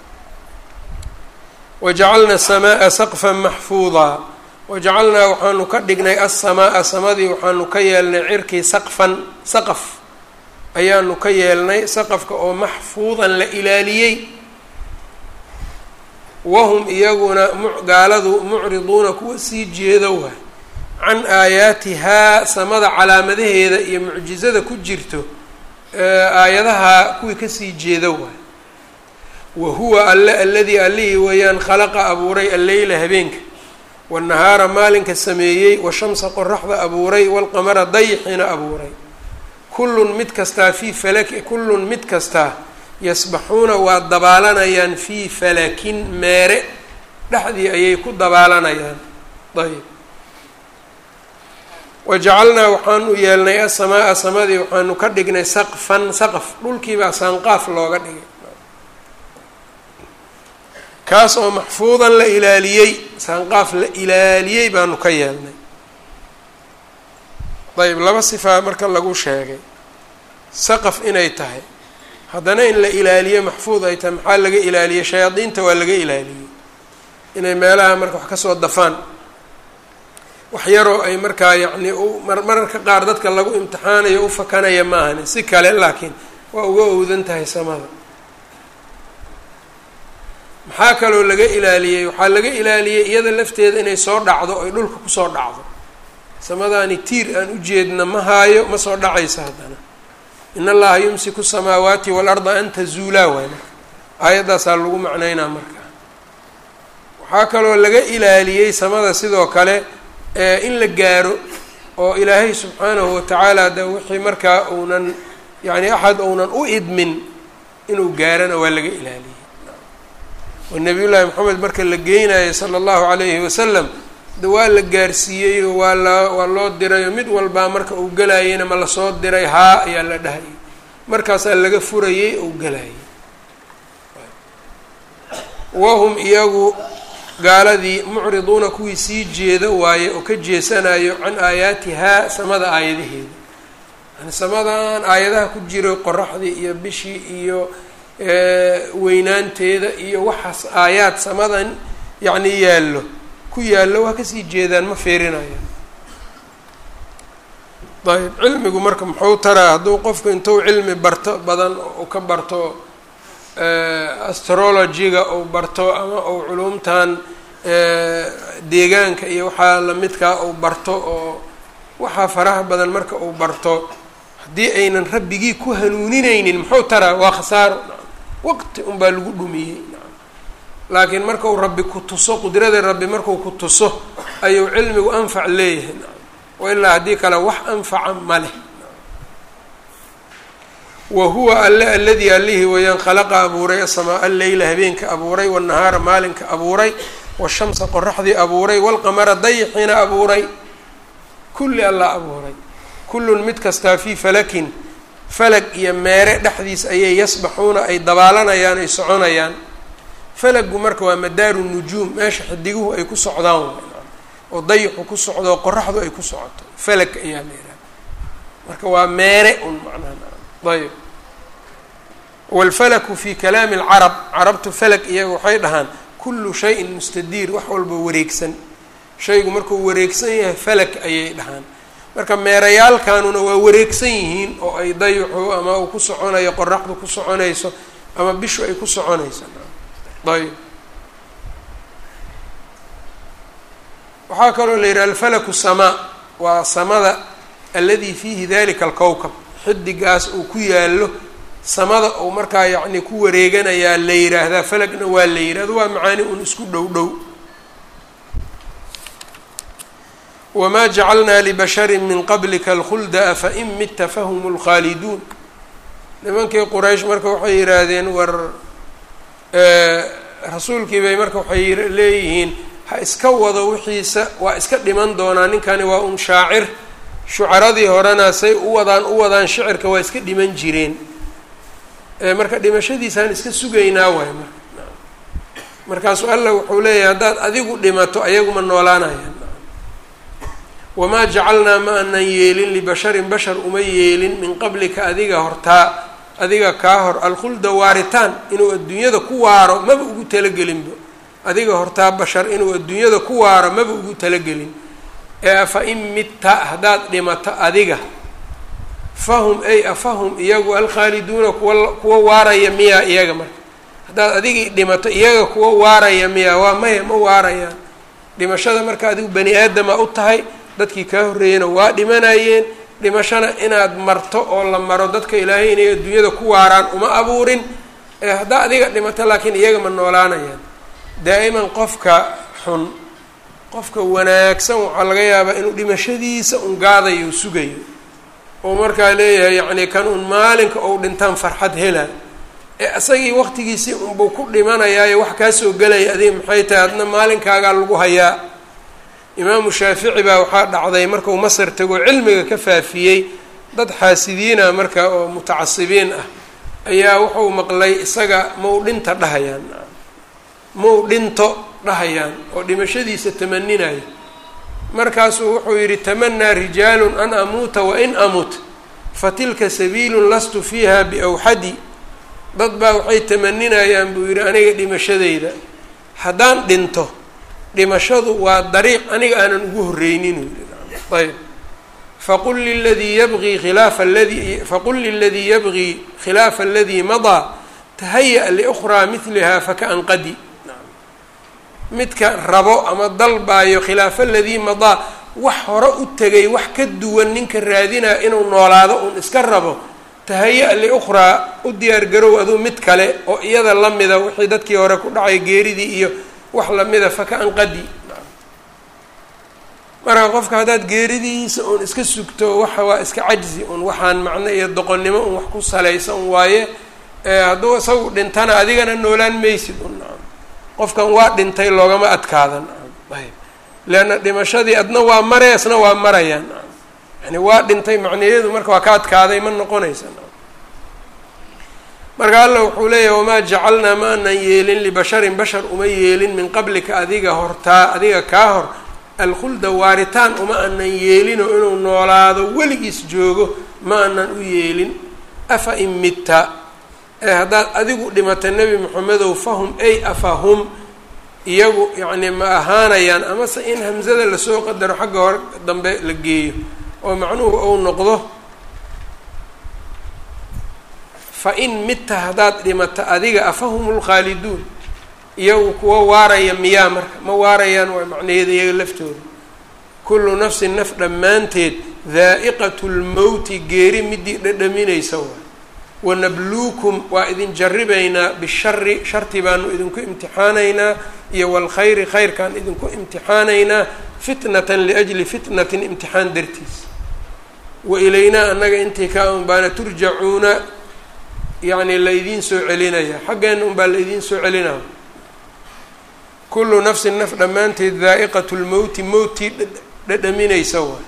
wajacalna aلsamaaa saqfan maxfuudaa wajacalnaa waxaanu ka dhignay alsamaaa samadii waxaanu ka yeelnay cirkii saqfan saqaf ayaanu ka yeelnay saqafka oo maxfuudan la ilaaliyey wahum iyaguna gaaladu mucriduuna kuwa sii jeeda waay can aayaatihaa samada calaamadaheeda iyo mucjizada ku jirto aayadaha kuwii kasii jeeda waay wa huwa alle aladii allihii weeyaan khalaqa abuuray alleyla habeenka waannahaara maalinka sameeyey washamsa qoraxda abuuray waalqamara dayixina abuuray kullun mid kastaa fii falaki kullun mid kastaa yasbaxuuna waa dabaalanayaan fii falakin meere dhexdii ayay ku dabaalanayaan ayb wajacalnaa waxaanu yeelnay asamaaa samadii waxaanu ka dhignay saqfan saqaf dhulkiibaa saanqaaf looga dhigay kaas oo maxfuudan la ilaaliyey saanqaaf la ilaaliyey baanu ka yeelnay ayb laba sifaa marka lagu sheegay saqaf inay tahay haddana in la ilaaliyo maxfuud ay tahay maxaa laga ilaaliyey shayaadiinta waa laga ilaaliyey inay meelaha marka wax kasoo dafaan wax yaroo ay markaa yacni u marmararka qaar dadka lagu imtixaanayo u fakanaya ma ahani si kale laakiin waa uga owdan tahay samada maxaa kaloo laga ilaaliyey waxaa laga ilaaliyey iyada lafteeda inay soo dhacdo ay dhulka kusoo dhacdo samadaani tiir aan ujeedna ma haayo ma soo dhacaysa haddana in allaha yumsiku samaawaati waalarda an tazuulaa waay marka aayaddaasaa lagu macneynaa marka waxaa kaloo laga ilaaliyey samada sidoo kale in la gaaro oo ilaahay subxaanahu watacaala de wixii markaa uunan yani axad uunan u idmin inuu gaarana waa laga ilaaliyey oo nabiy llaahi moxamed marka la geynayo sala allahu calayhi wasalam de waa la gaarsiiyey oo waa la waa loo diray oo mid walbaa marka uu gelayeyna ma lasoo diray haa ayaa la dhahayay markaasaa laga furayey ou gelayay wahum iyagu gaaladii mucriduuna kuwii sii jeeda waaye oo ka jeesanayo can aayaatihaa samada aayadaheeda yani samadan aayadaha ku jiro qoraxdii iyo bishii iyo weynaanteeda iyo waxaas aayaad samadan yacni yaallo ku yaallo waa kasii jeedaan ma feerinayaan ayb cilmigu marka muxuu taraa hadduu qofku intuu cilmi barto badan u ka barto astrologyga uu barto ama uu culumtan deegaanka iyo waxaa lamidkaa uu barto oo waxaa faraha badan marka uu barto haddii aynan rabbigii ku hanuuninaynin muxuu taraa waa khasaaro waqti unbaa lagu dhumiyey laakiin marka uu rabbi ku tuso qudrada rabbi markuu ku tuso ayuu cilmigu anfac leeyahay wa ilaa haddii kale wax anfaca ma leh wa huwa alle aladii allihii weeyaan khalaqa abuuray asamaa alleyla habeenka abuuray wanahaara maalinka abuuray washamsa qoraxdii abuuray walqamara dayixiina abuuray kulli alla abuuray kullun mid kastaa fii falakin falag iyo meere dhexdiis ayay yasbaxuuna ay dabaalanayaan ay soconayaan falagu marka waa madaaru nujuum meesha xidiguhu ay ku socdaan oo dayixu ku socdo oo qoraxdu ay ku socoto falag ayaa la yidhaha marka waa meere un macnaha ayb waalfalaku fi kalaami alcarab carabtu falag iyaga waxay dhahaan kullu shayin mustadiir wax walba wareegsan shaygu markuu wareegsan yahay falag ayay dhahaan marka meerayaalkanuna waa wareegsan yihiin oo ay dayixu ama uu ku soconayo qoraxdu ku soconayso ama bishu ay ku soconayso ayb waxaa kaloo la yidhaha alfalaku samaa waa samada aladi fiihi dalika alkowkab xidigaas uu ku yaallo samada uu markaa yacni ku wareeganayaa la yidhaahdaa falagna waa la yidhahdo waa macaani un isku dhow dhow wamaa jacalnaa libashari min qablika alkhulda afa in midta fahum lkhaaliduun nimankii quraysh marka waxay yidhaahdeen war rasuulkii bay marka waxay leeyihiin ha iska wado wixiisa waa iska dhiman doonaa ninkani waa un shaacir shucaradii horena say u wadaan u wadaan shicirka waa iska dhiman jireen marka dhimashadiisaan iska sugaynaa waay marka markaasuu alla wuxuu leeyahay haddaad adigu dhimato ayaguma noolaanayaan wamaa jacalnaa ma anan yeelin libasharin bashar uma yeelin min qablika adiga hortaa adiga kaa hor alkhulda waaritaan inuu adduunyada ku waaro maba ugu talagelinba adiga hortaa bashar inuu adduunyada ku waaro maba ugu talagelin ee afa in midta haddaad dhimato adiga fahum ay afahum iyagu alkhaaliduuna kuwa kuwa waaraya miyaa iyaga marka haddaad adigii dhimato iyaga kuwa waaraya miyaa waa maya ma waarayaan dhimashada marka adigu bani aadama u tahay dadkii kaa horreeyena waa dhimanayeen dhimashana inaad marto oo la maro dadka ilaahay inay adduunyada ku waaraan uma abuurin ee haddaa adiga dhimato laakiin iyaga ma noolaanayaan daa'iman qofka xun qofka wanaagsan waxaa laga yaabaa inuu dhimashadiisa un gaadayo sugayo oo markaa leeyahay yacni kan un maalinka ou dhintaan farxad hela ee isagii waqtigiisii unbuu ku dhimanayaayo wax kaa soo gelaya adiga maxay tahay adna maalinkaagaa lagu hayaa imaamu shaafici baa waxaa dhacday markuu masar tago cilmiga ka faafiyey dad xaasidiina marka oo mutacasibiin ah ayaa wuxuu maqlay isaga mau dhinta dhahayaan mau dhinto dhahayaan oo dhimashadiisa tamaninayo markaasuu wuxuu yidhi tamanaa rijaalun an amuuta wain amut fatilka sabiilun lastu fiiha biawxadi dad baa waxay tamaninayaan buu yidhi aniga dhimashadayda haddaan dhinto dhimashadu waa dariiq aniga aanan ugu horreynin ayb faqul liladii yabgii khilaafa aladii faqul liladii yabgii khilaafa aladii madaa tahaya liukhraa midliha fakaanqadi midka rabo ama dalbaayo khilaafa aladii madaa wax hore u tegay wax ka duwan ninka raadinaya inuu noolaado uun iska rabo tahaya liukhraa u diyaar garow aduu mid kale oo iyada lamida wixii dadkii hore ku dhacay geeridii iyo wax lamida fakaanqadi marka qofka haddaad geeridiisa uun iska sugto waxa waa iska cajzi un waxaan macno iyo doqonnimo un wax ku salaysa un waaye hadduu isagu dhintana adigana noolaan maysid un qofkan waa dhintay loogama adkaadan ayb leanna dhimashadii adna waa maree isna waa marayaan yani waa dhintay macnayeedu marka waa ka adkaaday ma noqonaysa marka alla wuxuu leeyahay wamaa jacalnaa ma anan yeelin libasharin bashar uma yeelin min qablika adiga hortaa adiga kaa hor alkhulda waaritaan uma anan yeelino inuu noolaado weligiis joogo ma anan u yeelin afa in mitta ee haddaad adigu dhimata nebi moxamedow fahum ay afahum iyagu yacni ma ahaanayaan amase in hamsada lasoo qadaro xagga hore dambe la geeyo oo macnuhu ou noqdo fa in mitta haddaad dhimata adiga afahum lkhaaliduun iyagu kuwa waaraya miyaa marka ma waarayaan waa macnaheeda iyaga laftooda kullu nafsin naf dhammaanteed daa'iqatu lmowti geeri midii dhadhaminaysa waay wanabluukum waa idin jarribaynaa bishari sharti baanu idinku imtixaanaynaa iyo walkhayri khayrkaan idinku imtixaanaynaa fitnatan liajli fitnatin imtixaan dartiis wa ilaynaa annaga intii ka un baana turjacuuna yacni la idiin soo celinaya xaggeena un baa la idiin soo celinaya kullu nafsin naf dhammaanteed daa'iqatu lmowti mowtii dhadhaminaysa waay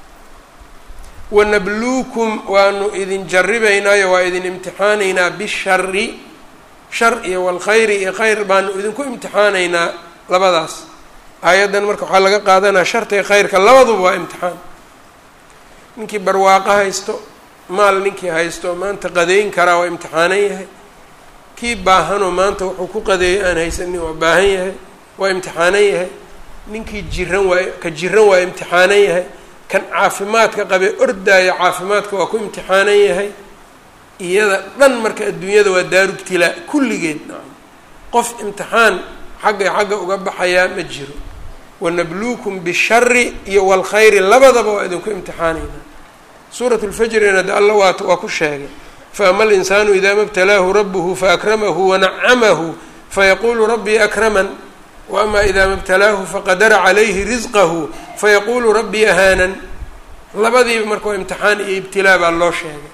wanabluukum waanu idin jarribaynaayo waa idin imtixaanaynaa bishari shar iyo walkhayri iyo khayr baanu idinku imtixaanaynaa labadaas aayaddan marka waxaa laga qaadanaya sharta iyo khayrka labaduba waa imtixaan ninkii barwaaqo haysto maal ninkii haysto maanta qadeyn karaa waa imtixaanan yahay kii baahanoo maanta wuxuu ku qadeeyo aan haysanin waa baahan yahay waa imtixaanan yahay ninkii jiran waa ka jiran waa imtixaanan yahay kan caafimaadka qabee ordaaya caafimaadka waa ku imtixaanan yahay iyada dhan marka adduunyada waa daarubtilaa kulligeed nacam qof imtixaan xagga xagga uga baxayaa ma jiro wanabluukum bishari iyo walkhayri labadaba waa idinku imtixaanaynaa suurat lfajrina de alla waa waa ku sheegay faama alinsaanu idaa mabtalaahu rabuhu faakramahu wanacamahu fayaquulu rabbii akraman waama idaa mabtalaahu faqadara calayhi risqahu fayaquulu rabbii ahaanan labadiiba marka waa imtixaan iyo ibtilaa baa loo sheegay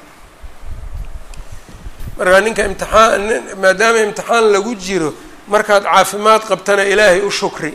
markaa ninka imtixaan maadaama imtixaan lagu jiro markaad caafimaad qabtana ilaahay u shukri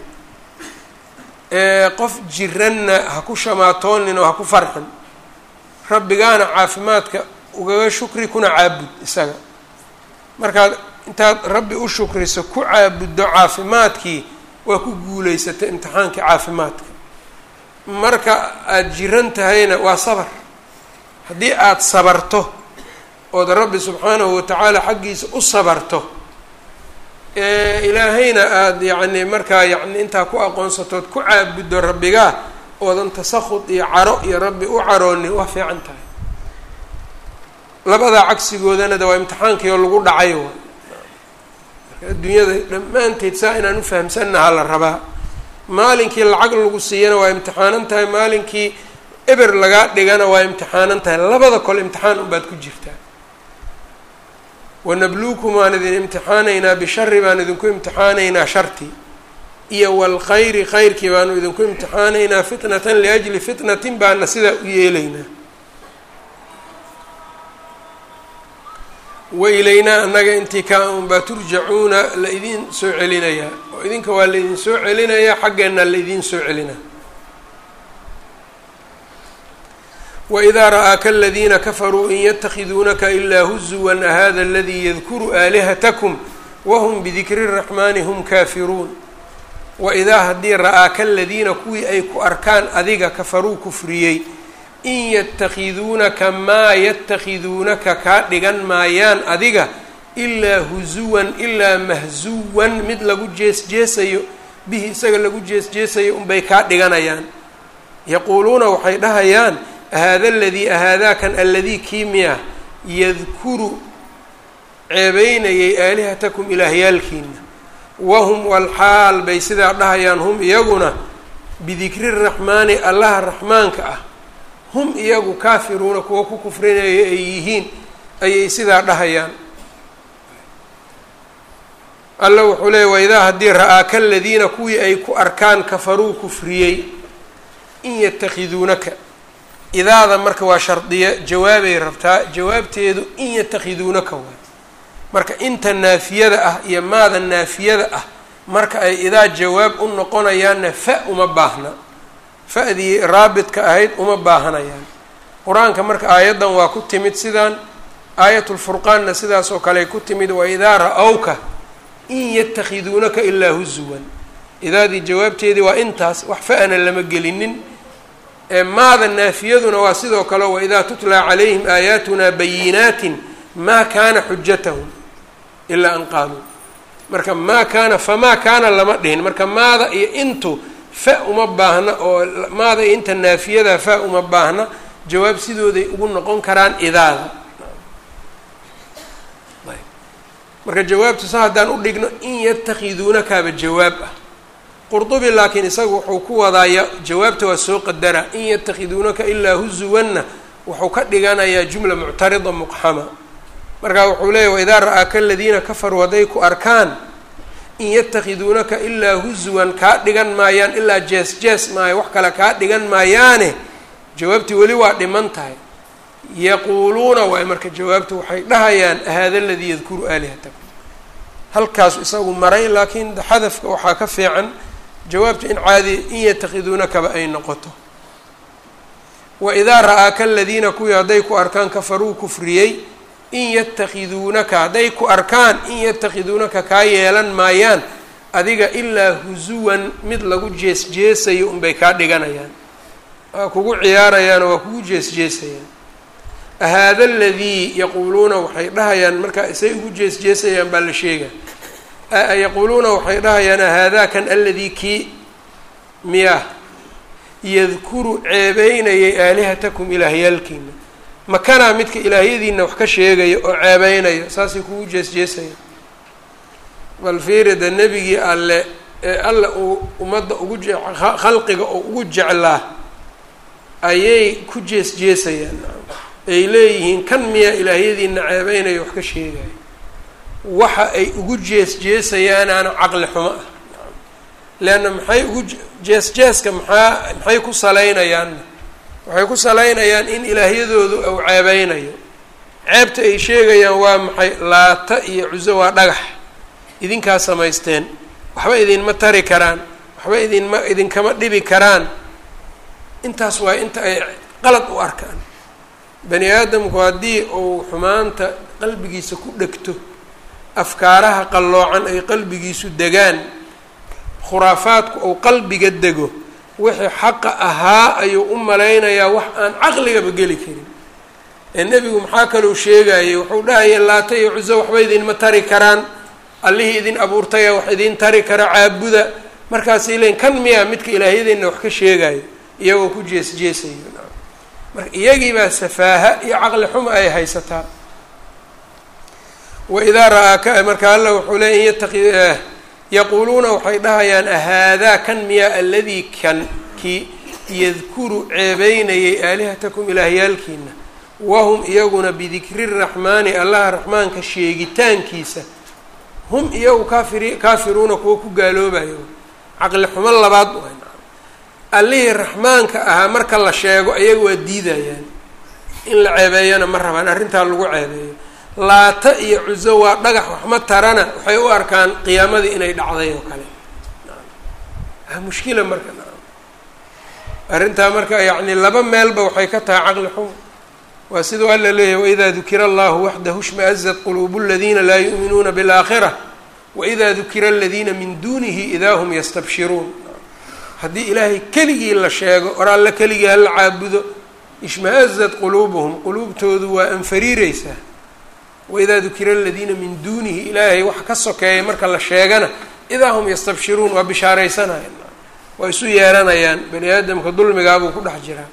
qof jiranna ha ku shamaatoonin oo ha ku farxin rabbigaana caafimaadka ugaga shukri kuna caabud isaga markaad intaad rabbi u shukriso ku caabuddo caafimaadkii waa ku guulaysatay imtixaankii caafimaadka marka aada jiran tahayna waa sabar haddii aada sabarto ood rabbi subxaanahu watacaala xaggiisa u sabarto ilaahayna aada yacni markaa yacni intaa ku aqoonsatood ku caabuddo rabbigaa oodan tasakhud iyo caro iyo rabbi u caroonin waa fiican tahay labadaa cagsigoodana de waa imtixaankii oo lagu dhacay wa marka adduunyada dhammaanteed saa inaan ufahamsannaha la rabaa maalinkii lacag lagu siiyana waa imtixaanan tahay maalinkii eber lagaa dhigana waa imtixaanan tahay labada kole imtixaan unbaad ku jirtaa wanabluukum waan idin imtixaanaynaa bishari baan idinku imtixaanaynaa shartii iyo walkhayri khayrkii baanu idinku imtixaanaynaa fitnatan liajli fitnatin baana sidaa u yeelaynaa wa ilaynaa annaga intii kaa unbaa turjacuuna la idiin soo celinayaa oo idinka waa la idin soo celinayaa xaggeenna la idiin soo celinaa wإida ra'aaka aladiina kafaruu in ytakhiduunaka ilaa huzuwan ahada aladii yadkuru aalihatkum wahm bidikri الraxmani hm kaafiruun waidaa haddii ra'aaka aladiina kuwii ay ku arkaan adiga kafaruu kufriyey in yatakhiduunaka maa yatakhiduunaka kaa dhigan maayaan adiga ilaa huzuwan ilaa mahzuwan mid lagu jees jeesayo bihi isaga lagu jees jeesayo unbay kaa dhiganayaan yaquuluuna waxay dhahayaan ahaada aladii ahaadaakan aladii kiimiya yadkuru ceebeynayay aalihatakum ilaahyaalkiina wahum walxaal bay sidaa dhahayaan hum iyaguna bidikri raxmaani allaha raxmaanka ah hum iyagu kaafiruuna kuwa ku kufrinaya ay yihiin ayay sidaa dhahayaan alla wuxuu leeyay waidaa haddii ra'aaka aladiina kuwii ay ku arkaan kafaruu kufriyey in yatakhiduunaka idaada marka waa shardiya jawaabay rabtaa jawaabteedu in yatakhiduunaka waay marka inta naafiyada ah iyo maada naafiyada ah marka ay idaa jawaab u noqonayaanna fa uma baahna fa-dii raabidka ahayd uma baahanayaan qur-aanka marka aayaddan waa ku timid sidaan aayatulfurqaanna sidaas oo kale ku timid wa idaa ra-awka in yatakhiduunaka ilaa huzuwan idaadii jawaabteedii waa intaas wax fa-ana lama gelinin ee maada naafiyaduna waa sidoo kale waidaa tutlaa calayhim aayaatuna bayinaatin maa kaana xujatahum ilaa an qaaluu marka maa kaana famaa kaana lama dhihin marka maada iyo intu fa uma baahna oo maada iyo inta naafiyada fa uma baahna jawaab sidooday ugu noqon karaan idaada marka jawaabtu sa haddaan u dhigno in yatakhiduunakaaba jawaab ah qurdubi laakiin isagu wuxuu ku wadaaya jawaabta waa soo qadara in yatakhiduunaka ilaa huzuwanna wuxuu ka dhiganayaa jumla muctarida muqxama markaa wuxuu leeyahy waidaa ra-aaka aladiina kafaruu hadday ku arkaan in yatakhiduunaka ilaa huzuwan kaa dhigan maayaan ilaa jees jees maayo wax kale kaa dhigan maayaane jawaabtii weli waa dhiman tahay yaquuluuna waay marka jawaabtu waxay dhahayaan hada aladii yadkuru aalihatakum halkaas isagu maray laakiin xadafka waxaa ka fiican jawaabtu in caadi in yatakhiduunakaba ay noqoto waidaa ra-aaka aladiina kuwii hadday ku arkaan kafaruu kufriyey in yatakhiduunaka hadday ku arkaan in yatakhiduunaka kaa yeelan maayaan adiga ilaa husuwan mid lagu jees jeesayo unbay kaa dhiganayaan waa kugu ciyaarayaanoo waa kugu jees jeesayaan ahaada aladii yaquuluuna waxay dhahayaan markaa isay ugu jees jeesayaan baa la sheega yaquuluuna waxay dhahayaan ahaadaakan aladii kii miyah yadkuru ceebeynayay aalihatakum ilaahyaalkiina makanaa midka ilaahyadiina wax ka sheegaya oo ceebeynayo saasay kugu jees jeesaya bal fiirida nebigii alle ee alle uu ummadda ugu je khalqiga oo ugu jeclaa ayay ku jees jeesayaan ay leeyihiin kan miyaa ilaahyadiina ceebeynayo wax ka sheegayo waxa ay ugu jees jeesayaanaana caqli xumo ah leanna maxay ugu jees jeeska maxaa maxay ku salaynayaanna waxay ku salaynayaan in ilaahyadoodu uu ceebeynayo ceebta ay sheegayaan waa maxay laata iyo cuso waa dhagax idinkaa samaysteen waxba idinma tari karaan waxba idinma idinkama dhibi karaan intaas waa inta ay qalad u arkaan bani aadamku haddii uu xumaanta qalbigiisa ku dhegto afkaaraha qalloocan ay qalbigiisu degaan khuraafaadku uu qalbiga dego wixii xaqa ahaa ayuu u malaynayaa wax aan caqligaba geli karin ee nebigu maxaa kalou sheegayay wuxuu dhahaya laata iyo cuso waxba idinma tari karaan allihii idin abuurtaya wax idin tari kara caabuda markaasay leeyiin kan miyaa midka ilaahyadeenna wax ka sheegayo iyagoo ku jees jeesayo marka iyagii baa safaaha iyo caqli xuma ay haysataa waidaa ra-aaka marka alla wuxuu leey in yataqi yaquuluuna waxay dhahayaan ahaadaa kan miyaa aladii kan kii yadkuru ceebeynayay aalihatakum ilaahyaalkiina wahum iyaguna bidikri raxmaani allaha raxmaanka sheegitaankiisa hum iyagu kaafiri kaafiruuna kuwa ku gaaloobayo caqli xumo labaad u allihii raxmaanka ahaa marka la sheego iyaga waa diidayaan in la ceebeeyana ma rabaan arrintaa lagu ceebeeyo laata iyo cuso waa dhagax waxma tarana waxay u arkaan qiyaamadii inay dhacday oo kale mushkila marka arrintaa marka yacni laba meelba waxay ka tahay caqli xumo waa siduu alla leeyahy waidaa dukira allahu waxdahu shmaazat quluubu aladiina laa yu'minuuna biاlaakhira waida dukira aladiina min dunihi idaa hum yastabshiruun haddii ilaahay keligii la sheego or alle keligii hala caabudo ishma-azat quluubuhum quluubtoodu waa anfariireysaa waidaa dukira aladiina min duunihi ilaahay wax ka sokeeya marka la sheegana idaa hum yastabshiruun waa bishaaraysanayaan waa isu yeeranayaan bani aadamka dulmigaabuu ku dhex jiraa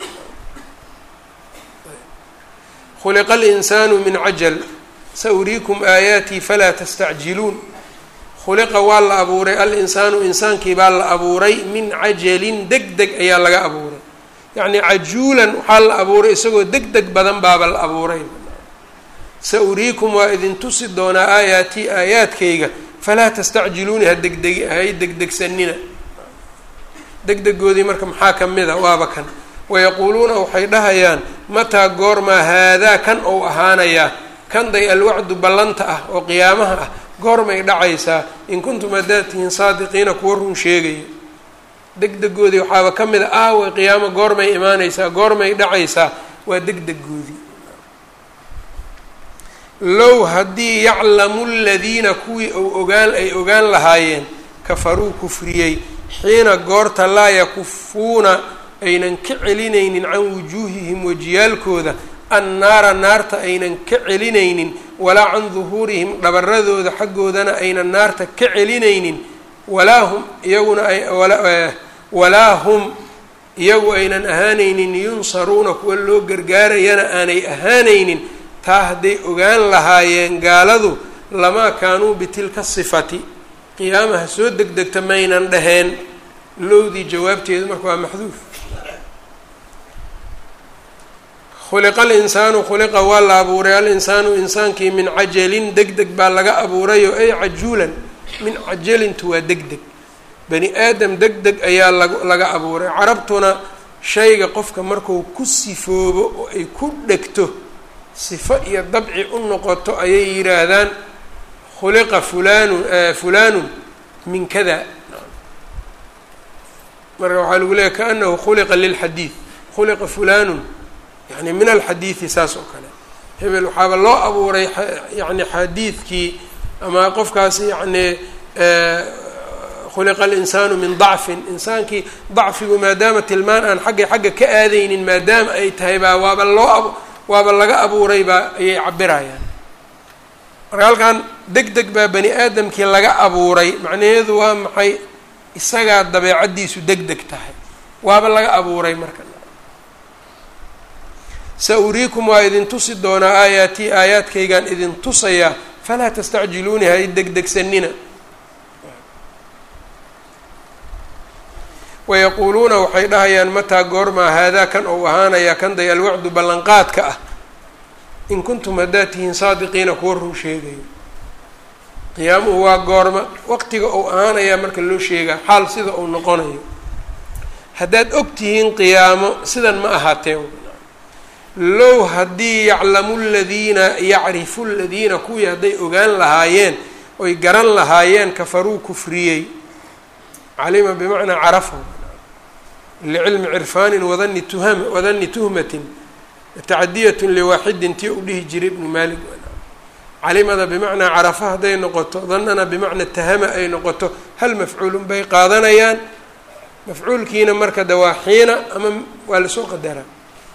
khuliqa alinsaanu min cajal sauriikum aayaatii falaa tastacjiluun khuliqa waa la abuuray al-insaanu insaankii baa la abuuray min cajalin deg deg ayaa laga abuuray yacnii cajuulan waxaa la abuuray isagoo deg deg badan baaba la abuuray sa-uriikum waa idin tusi doonaa aayaatii aayaadkayga falaa tastacjiluuni ha degdegi hay degdegsanina degdegoodii marka maxaa ka mid a waaba kan wayaquuluuna waxay dhahayaan mataa goormaa haadaa kan ou ahaanayaa kanday alwacdu ballanta ah oo qiyaamaha ah goormay dhacaysaa in kuntum haddaad tihiin saadiqiina kuwa run sheegaya degdegoodii waxaaba ka mid a aawe qiyaamo goormay imaanaysaa goormay dhacaysaa waa degdegoodii low haddii yaclamu ladiina kuwii ou ogaan ay ogaan lahaayeen kafaruu kufriyey xiina goorta laa yakufuuna aynan ka celinaynin can wujuuhihim wajiyaalkooda annaara naarta aynan ka celinaynin walaa can duhuurihim dhabaradooda xaggoodana aynan naarta ka celinaynin walaa hum iyaguna walaa hum iyagu aynan ahaanaynin yunsaruuna kuwa loo gargaarayana aanay ahaanaynin taa hadday ogaan lahaayeen gaaladu lamaa kaanuu bitilka sifati qiyaamaha soo degdegta maynan dhaheen lowdii jawaabteedu marka waa maxduuf khuliqa alinsaanu khuliqa waa la abuuray alinsaanu insaankii min cajalin deg deg baa laga abuurayo ay cajuulan min cajalintu waa deg deg bani aadam deg deg ayaa lag laga abuuray carabtuna shayga qofka marku ku sifoobo oo ay ku dhegto sifo iyo dabci u noqoto ayay yidhaahdaan khuliqa fulanun fulanun min kada marka waxaa lagu leeyahy kaanahu khuliqa lilxadiid khuliqa fulanun yani min alxadiidi saas oo kale hebel waxaaba loo abuuray yani xadiidkii ama qofkaasi yani khuliqa alinsaanu min dacfin insaankii dacfigu maadaama tilmaan aan xagga xagga ka aadaynin maadaama ay tahay baa waaba loo waaba laga abuuray baa ayay cabirayaan marka halkan deg deg baa bani aadamkii laga abuuray macnaheedu waa maxay isagaa dabeecaddiisu deg deg tahay waaba laga abuuray marka sa uriikum waa idin tusi doonaa aayaatii aayaadkaygaan idin tusayaa falaa tastacjiluuni ha i degdegsanina wayaquuluuna waxay dhahayaan mataa goormaa haadaa kan ou ahaanayaa kan day alwacdu ballanqaadka ah in kuntum haddaad tihiin saadiqiina kuwa run sheegayo qiyaamuhu waa goorma waqtiga ou ahaanayaa marka loo sheegaa xaal sida uu noqonayo haddaad og tihiin qiyaamo sidan ma ahaateen low haddii yaclamu ladiina yacrifu ladiina kuwii hadday ogaan lahaayeen oy garan lahaayeen kafaruu kufriyey calima bimacnaa carafa licilmi cirfaanin wadani tuham wadani tuhmatin tacadiyatun liwaaxidin tii u dhihi jiray ibnu maalik calimada bimacnaa carafa hadday noqoto danana bimacnaa tahama ay noqoto hal mafcuulun bay qaadanayaan mafcuulkiina marka dawaaxiina ama waa lasoo qadaraa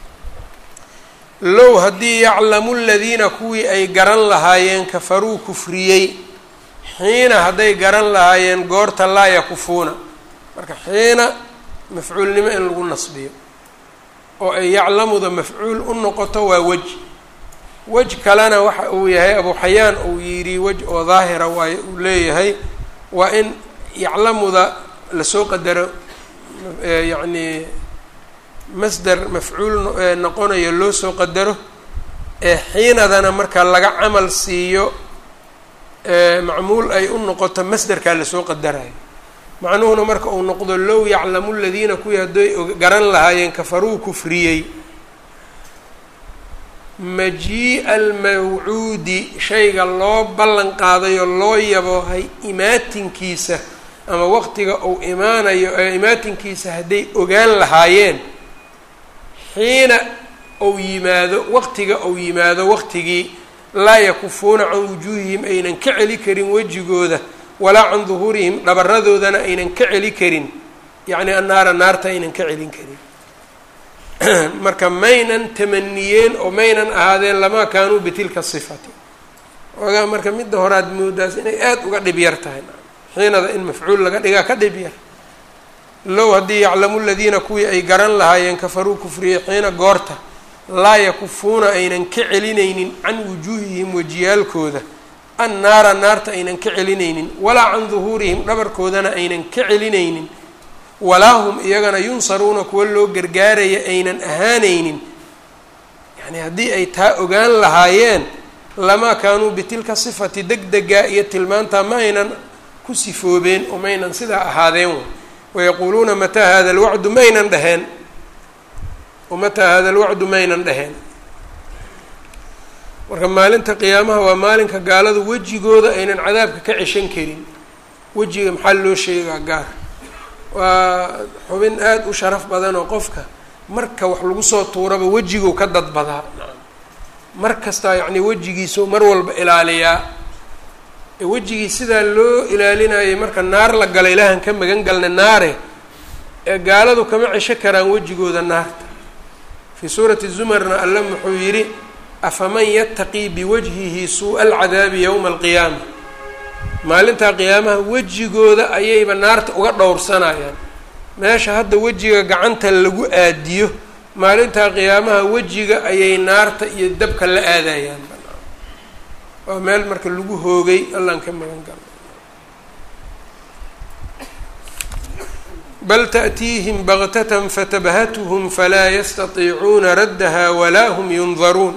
low haddii yaclamu ladiina kuwii ay garan lahaayeen kafaruu kufriyey xiina hadday garan lahaayeen goorta laa yakufuuna marka xiina mafcuulnimo in lagu nasbiyo oo ay yaclamuda mafcuul u noqoto waa wej wej kalena waxa uu yahay abu xayaan uu yidhi wej oo daahira waayo uu leeyahay waa in yaclamuda lasoo qadaro yacni masder mafcuul noqonayo loo soo qadaro ee xiinadana marka laga camal siiyo macmuul ay u noqoto masderkaa lasoo qadarayo macnuhuna marka uu noqdo low yaclamu ladiina kuwii hadday garan lahaayeen kafaruu kufriyey majii-a almawcuudi shayga loo ballan qaadayo loo yaboohay imaatinkiisa ama waqtiga uu imaanayo ee imaatinkiisa hadday ogaan lahaayeen xiina ou yimaado waqtiga ou yimaado waqtigii laa yakufuuna can wujuuhihim aynan ka celi karin wejigooda walaa can duhuurihim dhabaradoodana aynan ka celi karin yacni annaara naarta aynan ka celin karin marka maynan tamaniyeen oo maynan ahaadeen lamaa kaanuu bitilka sifati ogaa marka midda horaad moodaas inay aada uga dhib yar tahay xiinada in mafcuul laga dhigaa ka dhib yar low haddii yaclamu ladiina kuwii ay garan lahaayeen kafaruu kufriyey xiina goorta laa yakufuuna aynan ka celinaynin can wujuuhihim wejiyaalkooda annaara naarta aynan ka celinaynin walaa can duhuurihim dhabarkoodana aynan ka celinaynin walaa hum iyagana yunsaruuna kuwa loo gargaaraya aynan ahaanaynin yacni haddii ay taa ogaan lahaayeen lamaa kaanuu bitilka sifati deg degaa iyo tilmaantaa ma aynan ku sifoobeen oo maynan sidaa ahaadeen way wayaquuluuna mataa hada alwacdu maynan dheheen mataa hada alwacdu maynan dheheen marka maalinta qiyaamaha waa maalinka gaaladu wejigooda aynan cadaabka ka ceshan karin wejiga maxaa loo sheegaa gaar waa xubin aada u sharaf badan oo qofka marka wax lagu soo tuuraba wejiguu ka dadbadaa mar kastaa yacni wejigiisu mar walba ilaaliyaa wejigii sidaa loo ilaalinayay marka naar la gala ilaahan ka magan galna naare ee gaaladu kama cesho karaan wejigooda naarta fii suurati zumarna alle muxuu yidhi afaman yattaqii biwajhihi suu'a alcadaabi yowma alqiyaama maalintaa qiyaamaha wejigooda ayayba naarta uga dhowrsanayaan meesha hadda wejiga gacanta lagu aadiyo maalintaa qiyaamaha wejiga ayay naarta iyo dabka la aadayaan waa meel marka lagu hoogay allaan ka magan galo bal taأtiihim baktatan fatabhatuhm falaa yastatiicuuna raddaha walaa hum yundaruun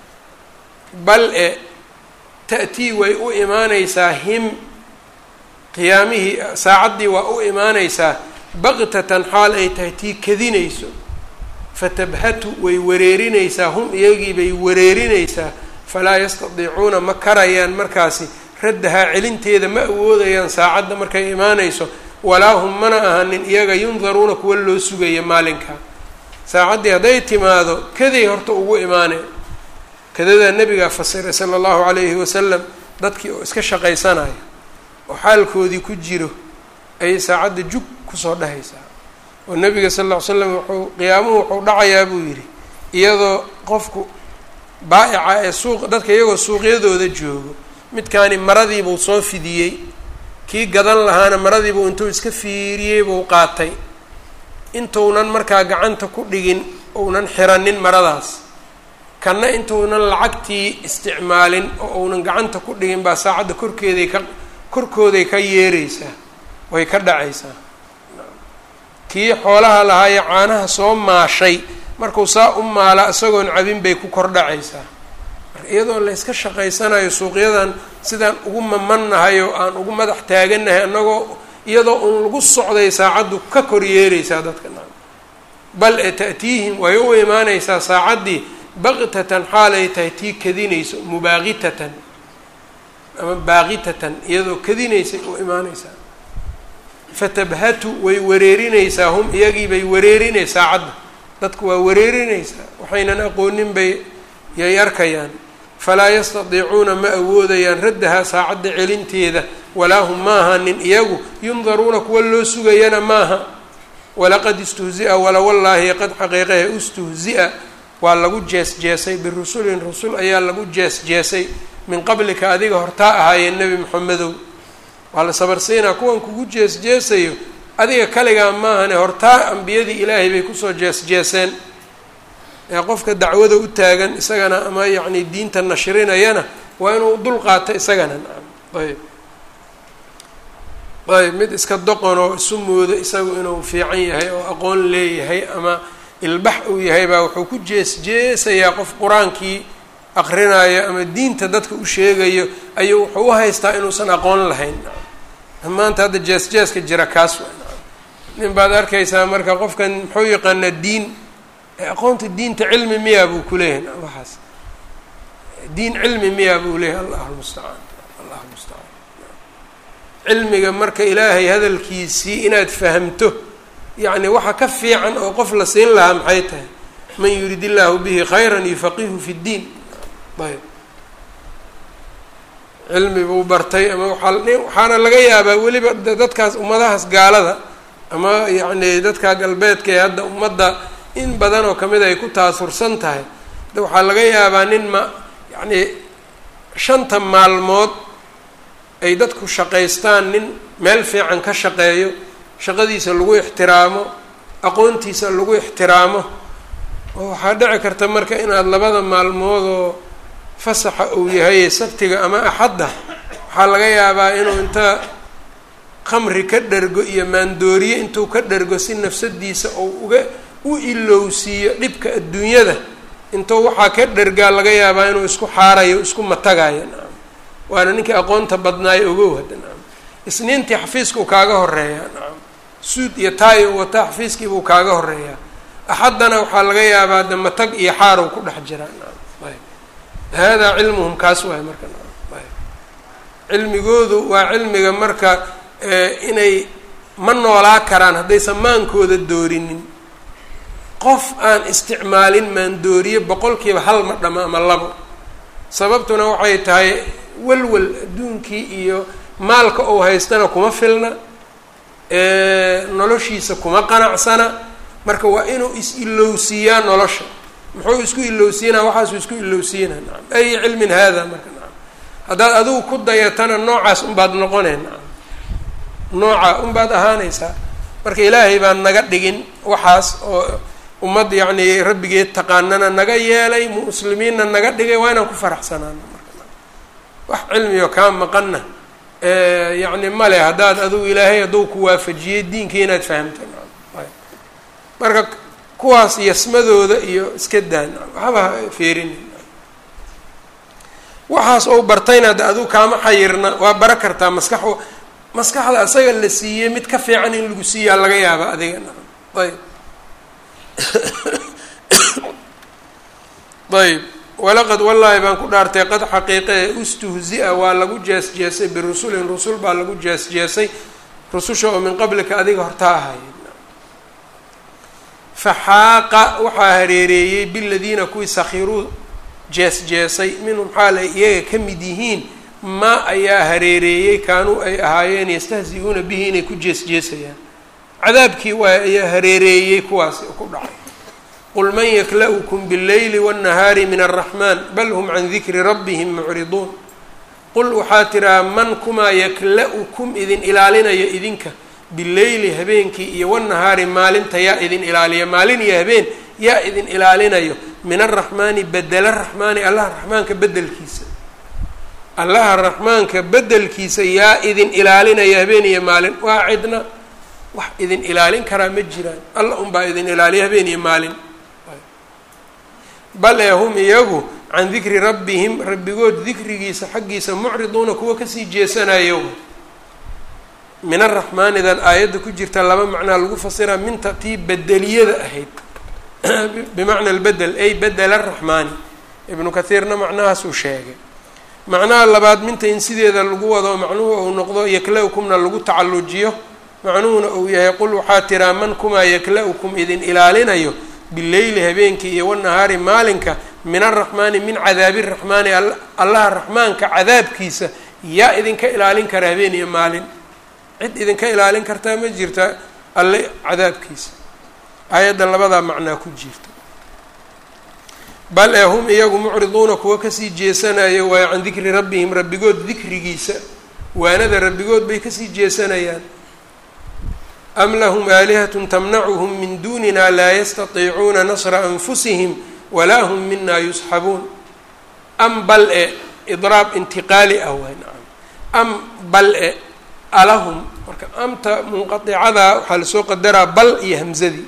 bal e ta'tii way u imaaneysaa him qiyaamihii saacaddii waa u imaaneysaa baktatan xaal ay tahay tii kadinayso fatabhatu way wareerinaysaa hum iyagii bay wareerinaysaa falaa yastadiicuuna ma karayaan markaasi raddahaa celinteeda ma awoodayaan saacadda markay imaanayso walaa hum mana ahanin iyaga yundaruuna kuwa loo sugaya maalinka saacaddii hadday timaado kaday horta ugu imaaneen kadadaa nabigaa fasiray sala allahu calayhi wasalam dadkii oo iska shaqaysanaya oo xaalkoodii ku jiro ayay saacadda jug kusoo dhahaysaa oo nabiga sal ll ly slam wuxuu qiyaamuhu wuxuu dhacayaa buu yidhi iyadoo qofku baa'ica ee suuq dadka iyagoo suuqyadooda joogo midkaani maradiibuu soo fidiyey kii gadan lahaana maradiibuu intuu iska fiiriyey buu qaatay intuunan markaa gacanta ku dhigin uunan xiranin maradaas kanna intuunan lacagtii isticmaalin oo uunan gacanta ku dhigin baa saacadda korkeeday ka korkooday ka yeereysaa way ka dhacaysaa kii xoolaha lahaayee caanaha soo maashay markuu saa u maala isagoon cabin bay ku kor dhacaysaa marka iyadoo layska shaqaysanayo suuqyadan sidaan ugu mamannahay oo aan ugu madax taagannahay annagoo iyadoo uun lagu socday saacaddu ka kor yeereysaa dadka na bal e ta'tiihim way u imaaneysaa saacaddii baktatan xaalay tahay tii kadinayso mubaaqitatan ama baaqitatan iyadoo kadinaysay u imaaneysaa fatabhatu way wareerinaysaa hum iyagii bay wareerinay saacadda dadku waa wareerinaysaa waxaynan aqoonin bay yay arkayaan falaa yastadiicuuna ma awoodayaan raddahaa saacadda celinteeda walaa hum ma ahanin iyagu yundaruuna kuwa loo sugayana maaha walaqad istuhzia wala wallaahi qad xaqiiqahe istuhzia waa lagu jees jeesay birusulin rusul ayaa lagu jees jeesay min qablika adiga hortaa ahaayeen nebi moxamedow waa la sabarsiinaa kuwan kugu jees jeesayo adiga kaligaa maahane hortaa ambiyadii ilaahay bay kusoo jees jeeseen ee qofka dacwada u taagan isagana ama yacni diinta nashrinayana waa inuu dul qaato isagana nacam ayb ayb mid iska doqon oo isu moodo isagu inuu fiican yahay oo aqoon leeyahay ama ilbax uu yahay baa wuxuu ku jees jeesayaa qof qur-aankii aqrinayo ama diinta dadka u sheegayo ayuu wuxuu u haystaa inuusan aqoon lahayn maanta hadda jees jeeska jira kaas waa nin baad arkaysaa marka qofkan muxuu yaqaanaa diin aqoonta diinta cilmi miyaa buu ku leeyahay waxaas diin cilmi miyaa buu leeyahay allahu lmustacaan allahu lmustacaan cilmiga marka ilaahay hadalkiisii inaad fahamto yacni waxa ka fiican oo qof la siin lahaa maxay tahay man yurid illaahu bihi khayran yufaqihu fi ddiin ayb cilmi buu bartay ama waaa waxaana laga yaabaa weliba dadkaas ummadahaas gaalada ama yacni dadka galbeedka ee hadda ummadda in badan oo kamid ay ku taasursan tahay de waxaa laga yaabaa nin ma yacni shanta maalmood ay dadku shaqaystaan nin meel fiican ka shaqeeyo shaqadiisa lagu ixtiraamo aqoontiisa lagu ixtiraamo oo waxaa dhici karta marka inaad labada maalmood oo fasaxa uu yahay sabtiga ama axadda waxaa laga yaabaa inuu inta khamri ka dhergo iyo maandooriye intuu ka dhergo si nafsadiisa ou uga u ilowsiiyo dhibka adduunyada intuu waxaa ka dhergaa laga yaabaa inuu isku xaarayo isku matagayo nacam waana ninkii aqoonta badnaayo ogow hadda nacam isniintii xafiiskuu kaaga horeeyaa nacam suud iyo taay u wataa xafiiskiibuu kaaga horeeyaa axaddana waxaa laga yaabaa de matag iyo xaarow ku dhex jiraa nacam ayb haadaa cilmuhum kaas waay marka cilmigoodu waa cilmiga marka inay ma noolaa karaan haddaysan maankooda doorinin qof aan isticmaalin maandooriye boqolkiiba hal ma dhama ama labo sababtuna waxay tahay walwal adduunkii iyo maalka uu haystana kuma filna noloshiisa kuma qanacsana marka waa inuu is-ilowsiiyaa nolosha muxuu isku ilowsiinaa waxaasuu isku ilowsiinaa nacam ay cilmin haada marka nacam haddaad adigu ku dayatana noocaas unbaad noqonee nacam nooca unbaad ahaanaysaa marka ilaahay baan naga dhigin waxaas oo ummad yacni rabbigeed taqaanana naga yeelay muslimiinna naga dhigay waa inaan ku faraxsanaano marka wax cilmiyo kaa maqanna yacni male haddaad adigu ilaahay hadduu ku waafajiyey diinkii inaad fahamta marka kuwaas yasmadooda iyo iska daan waxba feerin waxaas ou bartayna de adigu kaama xayirna waa bara kartaa maskax maskaxda asaga la siiyey mid ka fiican in lagu siiyaa laga yaaba adiga ayb ayb walaqad wallaahi baan ku dhaartay qad xaqiiqe ustuhzi-a waa lagu jees-jeesay birusulin rusul baa lagu jees-jeesay rususha oo min qablika adiga horta ahay faxaaqa waxaa hareereeyey biladiina kuwii sakhiruu jees-jeesay minhum xaal ay iyaga ka mid yihiin maa ayaa hareereeyey kaanuu ay ahaayeen yastahzi-uuna bihi inay ku jees-jeesayaan cadaabkii waa ayaa hareereeyey kuwaasi ku dhacay qul man yakla'ukum bاlleyli wالnahaari min الraxmaan bal hm can dikri rabbihim mucriduun qul waxaa tiraa man kumaa yakla-ukum idin ilaalinayo idinka bileyli habeenkii iyo wanahaari maalinta yaa idin ilaaliya maalin iyo habeen yaa idin ilaalinayo min araxmaani bedela raxmaani allaha raxmaanka bedelkiisa allaha raxmaanka bedelkiisa yaa idin ilaalinaya habeen iyo maalin waa cidna wax idin ilaalin karaa ma jiraan alla unbaa idin ilaaliya habeen iyo maalin bal ee hum iyagu can dikri rabbihim rabbigood dikrigiisa xaggiisa mucriduuna kuwa kasii jeesanayo min araxmaanidan aayadda ku jirta laba macnaa lagu fasiraa minta tii bedeliyada ahayd bimacna albedel ay bedel araxmaani ibnu kathiirna macnahaasuu sheegay macnaha labaad minta in sideeda lagu wado macnuhu uu noqdo yakla-ukumna lagu tacallujiyo macnuhuna uu yahay qul waxaa tiraa man kumaa yakla-ukum idin ilaalinayo bileyli habeenkii iyo wanahaari maalinka min araxmaani min cadaabi raxmaani allaha raxmaanka cadaabkiisa yaa idinka ilaalin kara habeen iyo maalin cid idinka ilaalin kartaa ma jirta alle cadaabkiisa aayadda labadaa macnaa ku jirta bal ee hum iyagu mucriduuna kuwa kasii jeesanayo waayo can dikri rabbihim rabbigood dikrigiisa waanada rabbigood bay kasii jeesanayaan am lahum aalihatun tamnacuhum min duunina laa yastatiicuuna nasra anfusihim walaa hum mina yusxabuun am bal e idraab intiqaali ah waay nacam am bal e alahum marka amta munqaicada waxaa lasoo qadaraa bal iyo hamzadii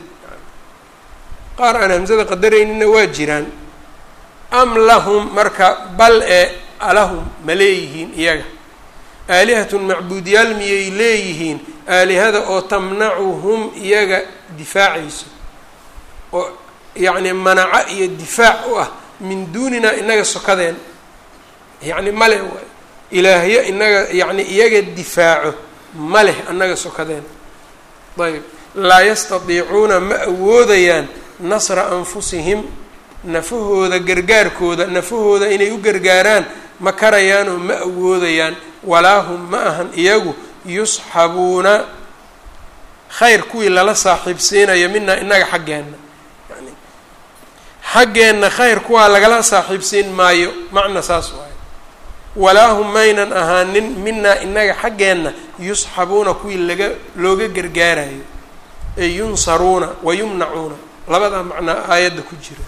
qaar aan hamzada qadaraynina waa jiraan am lahum marka bal e alahum ma leeyihiin iyaga aalihatun macbuudyaal miyay leeyihiin aalihada oo tamnacuhum iyaga difaacayso oo yacni manaco iyo difaac u ah min duunina inaga sokadeen yacni male waay ilaahyo inaga yacni iyaga difaaco ma leh annaga sokadeen ayb laa yastatiicuuna ma awoodayaan nasra anfusihim nafahooda gargaarkooda nafahooda inay u gargaaraan ma karayaanoo ma awoodayaan walaa hum ma ahan iyagu yusxabuuna khayr kuwii lala saaxiibsiinayo minaa inaga xaggeenna yani xaggeenna khayr kuwaa lagala saaxiibsiin maayo macna saas waayo walaa hum maynan ahaanin minaa inaga xaggeenna yusxabuuna kuwii laga looga gargaarayo ay yunsaruuna wa yumnacuuna labadaa macnaa aayadda ku jira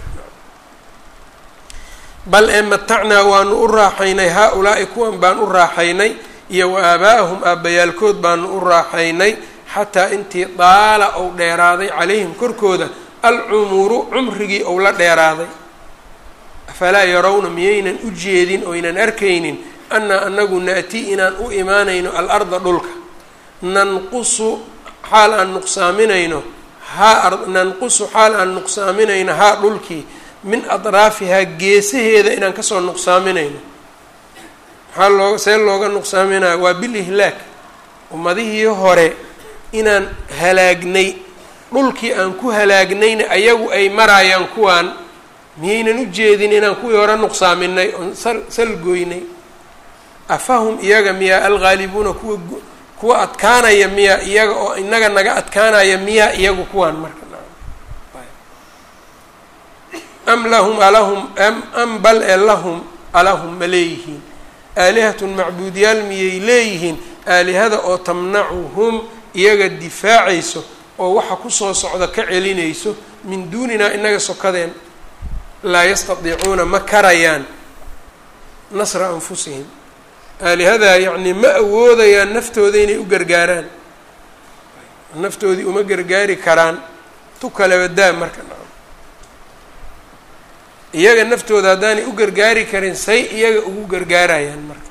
bal ee matacnaa waanu u raaxaynay haa-ulaa'i kuwan baan u raaxaynay iyo wa aabaa'ahum aabbayaalkood baanu u raaxaynay xataa intii daala ou dheeraaday calayhim korkooda alcumuru cumrigii ou la dheeraaday afalaa yarawna miyaynan u jeedin oynan arkaynin annaa anagu na-tii inaan u imaanayno al-arda dhulka nanqusu xaal aan nuqsaaminayno haa nanqusu xaal aan nuqsaaminayno haa dhulkii min adraafihaa geesaheeda inaan kasoo nuqsaaminayno maxaa loo see looga nuqsaaminaya waa bil ihlaag ummadihii hore inaan halaagnay dhulkii aan ku halaagnayna ayagu ay maraayaan kuwaan miyaynan u jeedin inaan kuwii hore nuqsaaminay oon sal salgoynay afahum iyaga miyaa alghaalibuuna kuwa kuwa adkaanaya miyaa iyaga oo inaga naga adkaanaya miyaa iyagu kuwaan marka am lahum alahum am am bal e lahum alahum ma leeyihiin aalihatun macbuudyaal miyay leeyihiin aalihada oo tamnacuhum iyaga difaacayso oo waxa kusoo socda ka celinayso min duuninaa inaga sokadeen laa yastadiicuuna ma karayaan nasra anfusihim aalihadaa yacnii ma awoodayaan naftooda inay u gargaaraan naftoodii uma gargaari karaan tu kaleba daa marka iyaga naftooda haddaanay u gargaari karin say iyaga ugu gargaarayaan marka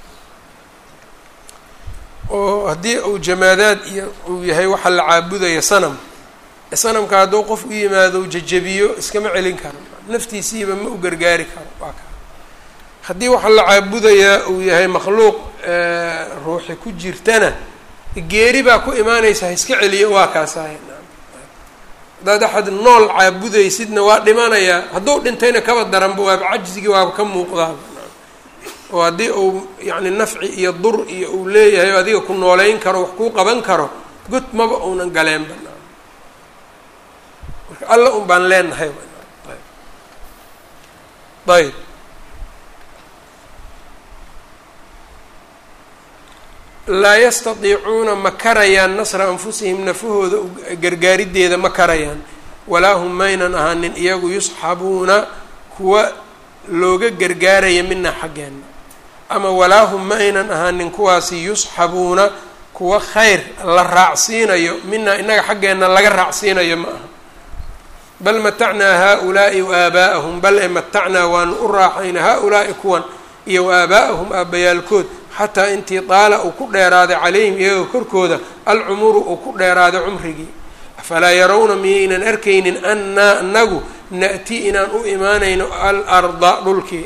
oo haddii uu jamaadaad iyo uu yahay waxa la caabudaya sanam sanamka hadduu qof u yimaado jajabiyo iskama celin karo naftiisiiba ma u gargaari karo waa ka haddii waxa la caabudayaa uu yahay makhluuq ruuxi ku jirtana geeri baa ku imaanaysa ha iska celiyo waa kaasahay haddaad axad nool caabudaysidna waa dhimanayaa hadduu dhintayna kaba daranba waaba cajzigii waaba ka muuqdaaba oo haddii uu yacni nafci iyo dur iyo uu leeyahay adiga ku nooleyn karo wax kuu qaban karo god maba uunan galeenba marka alla un baan leenahay ayb laa yastadiicuuna ma karayaan nasra anfusihim nafahooda gargaarideeda ma karayaan walaa hum maynan ahaanin iyagu yusxabuuna kuwa looga gargaaraya mina xaggeena ama walaa hum ma aynan ahaanin kuwaasi yusxabuuna kuwa khayr la raacsiinayo mina inaga xaggeenna laga raacsiinayo ma aha bal matacnaa haa-ulaa'i wa aabaa'ahum bal e matacnaa waanu u raaxayna haa-ulaa'i kuwan iyo wa aabaa'ahum aabbayaalkood xataa intii daala uu ku dheeraaday calayhim iyaga korkooda alcumuru uu ku dheeraaday cumrigii afalaa yarawna miyaynan arkaynin annaa anagu na'ti inaan u imaanayno alarda dhulkii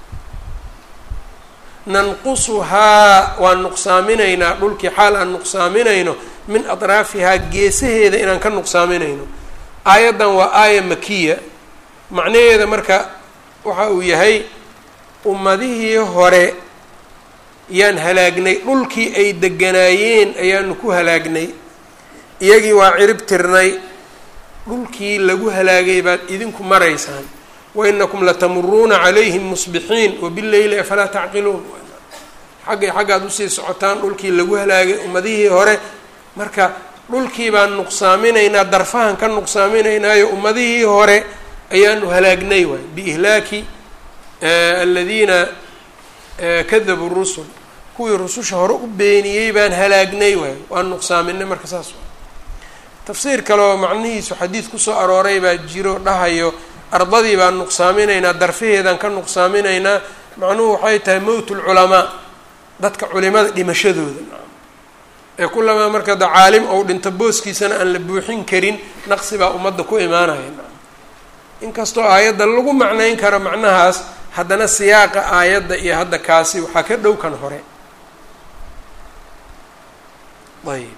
nanqusuhaa waan nuqsaaminaynaa dhulkii xaal aan nuqsaaminayno min atraafihaa geesaheeda inaan ka nuqsaaminayno aayaddan waa aaya makiya macnaheeda marka waxa uu yahay ummadihii hore yaan halaagnay dhulkii ay deganaayeen ayaanu ku halaagnay iyagii waa cirib tirnay dhulkii lagu halaagay baad idinku maraysaan wainakum latamuruuna calayhim musbixiin wabileyli afalaa tacqiluun xaggay xaggaad usii socotaan dhulkii lagu halaagay ummadihii hore marka dhulkii baan nuqsaaminaynaa darfahan ka nuqsaaminaynaayo ummadihii hore ayaanu halaagnay waay biihlaaki aladiina kadabuu rusul kuwii rususha hore u beeniyey baan halaagnay waay waan nuqsaaminay marka saas waa tafsiir kaleoo macnihiisu xadiid kusoo arooray baa jiro dhahayo ardadii baan nuqsaaminaynaa darfaheedaan ka nuqsaaminaynaa macnuhu waxay tahay mowt lculamaa dadka culimada dhimashadooda ee kulamaa marka da caalim ou dhinto booskiisana aan la buuxin karin naqsi baa ummadda ku imaanaya inkastoo aayadda lagu macnayn karo macnahaas haddana siyaaqa aayadda iyo hadda kaasi waxaa ka dhow kan hore ayb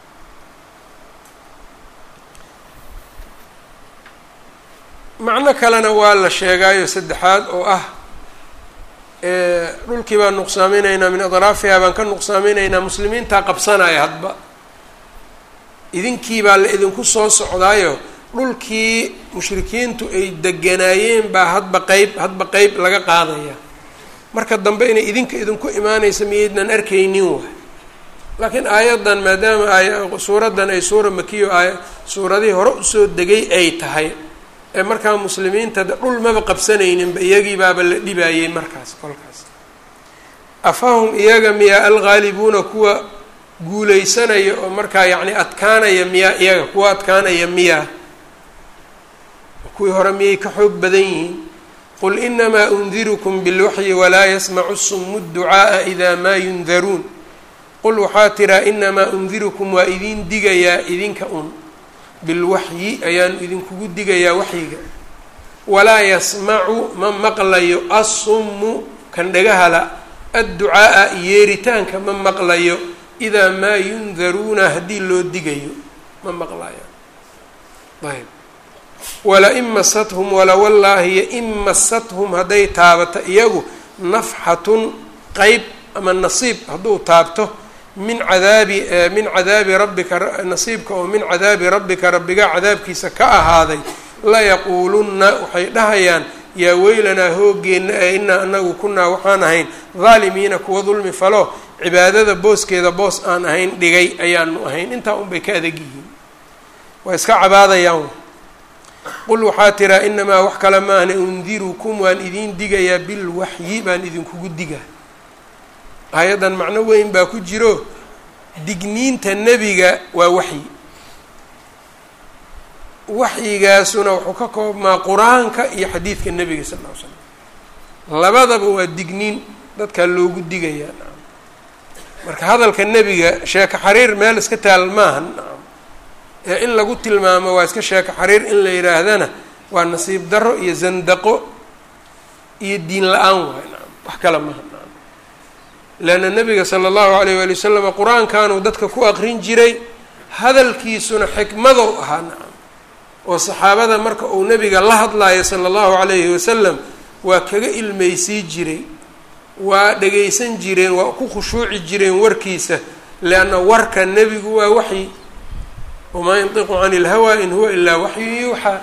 macno kalena waa la sheegaayo saddexaad oo ah dhulkii baan nuqsaaminaynaa min adraafiha baan ka nuqsaaminaynaa muslimiintaa qabsanaya hadba idinkii baa la idinku soo socdaayo dhulkii mushrikiintu ay deganaayeen baa hadba qeyb hadba qeyb laga qaadaya marka dambe inay idinka idinku imaanaysa miyaydnan arkaynin waay laakiin aayaddan maadaama ay suuraddan ay suura makiyo aay suuradihii hore usoo degay ay tahay ee markaa muslimiinta dhul maba qabsanayninba iyagii baaba la dhibaayey markaas kolkaas afahum iyaga miyaa alghaalibuuna kuwa guuleysanaya oo markaa yacni adkaanaya miyaa iyaga kuwa adkaanaya miyaa kuwii hore miyay ka xoog badan yihiin qul inamaa undirukum bilwaxyi walaa yasmacu sumu dducaaa idaa maa yundaruun qul waxaa tiraa inamaa undirukum waa idin digayaa idinka un bilwaxyi ayaanu idinkugu digayaa waxyiga walaa yasmacu ma maqlayo assummu kan dhagahala adducaa'a yeeritaanka ma maqlayo idaa maa yundaruuna haddii loo digayo ma maqlayo ayb wala-in masathum wala wallaahiyo in masathum hadday taabato iyagu nafxatun qeyb ama nasiib hadduu taabto min cadaabi min cadaabi rabbika nasiibka oo min cadaabi rabbika rabbiga cadaabkiisa ka ahaaday layaquulunna waxay dhahayaan yaa weylanaa hoogeenna ee inaa anagu kunaa waxaan ahayn daalimiina kuwa dulmi falo cibaadada booskeeda boos aan ahayn dhigay ayaanu ahayn intaa unbay ka adag yihiin waa iska cabaadayaan qul waxaa tiraa inamaa wax kale maahna undirukum waan idiin digayaa bilwaxyi baan idinkugu digaa hay-addan macno weyn baa ku jiro digniinta nebiga waa waxyi waxyigaasuna wuxuu ka koobmaa qur-aanka iyo xadiidka nebiga sal ll ly slam labadaba waa digniin dadkaa loogu digayaa nacam marka hadalka nebiga sheeko xariir meel iska taal maaha nacam ee in lagu tilmaamo waa iska sheeko xariir in la yidhaahdana waa nasiib darro iyo zandaqo iyo diin la-aan waay nacam wax kale maha nacam leanna nebiga sala allahu alayh waali wasalam qur-aankanuu dadka ku aqrin jiray hadalkiisuna xikmadow ahaa nacam oo saxaabada marka uu nebiga la hadlayo sala allahu calayhi wasalam waa kaga ilmeysii jiray waa dhagaysan jireen waa ku khushuuci jireen warkiisa leanna warka nebigu waa waxyi wamaa yantiqu cani ilhawaa in huwa ilaa waxyu yuuxaa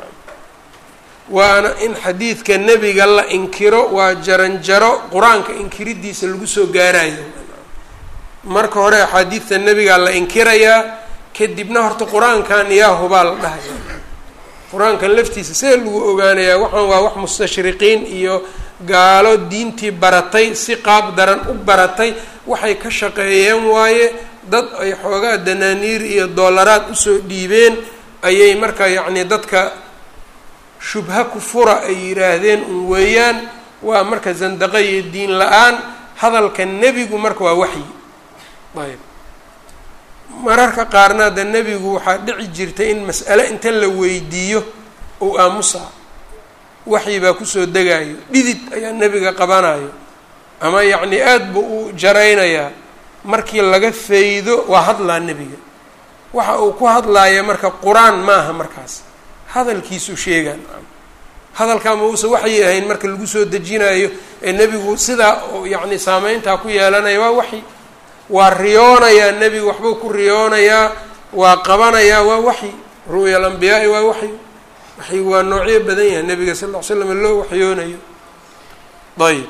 waana in xadiidka nebiga la inkiro waa jaranjaro qur-aanka inkiridiisa lagu soo gaarayo marka hore axaadiidta nebigaa la inkirayaa kadibna horta qur-aankan yaa hubaa la dhahaya qur-aankan laftiisa see lagu ogaanayaa waxaan waa wax mustashriqiin iyo gaalo diintii baratay si qaab daran u baratay waxay ka shaqeeyeen waaye dad ay xoogaa danaaniir iyo doolaraad usoo dhiibeen ayay marka yacni dadka shubha ku fura ay yidhaahdeen un weeyaan waa marka zandaqa iyo diin la-aan hadalka nebigu marka waa waxyi ayb mararka qaarna de nebigu waxaa dhici jirtay in mas'ale inta la weydiiyo uu aamusaa waxyi baa kusoo degayo dhidid ayaa nebiga qabanayo ama yacni aada buu u jaraynayaa markii laga faydo waa hadlaa nebiga waxa uu ku hadlaaya marka qur-aan maaha markaas hadalkiisu sheegaan hadalkaa ma uusa waxyi ahayn marka lagu soo dejinayo ee nebigu sidaa yacni saameyntaa ku yeelanaya waa waxyi waa riyoonayaa nebigu waxbuu ku riyoonayaa waa qabanayaa waa waxyi ru'ya alambiyaai waa waxyi waxyigu waa noocyo badan yahay nebiga sal ll ly slam loo waxyoonayo ayb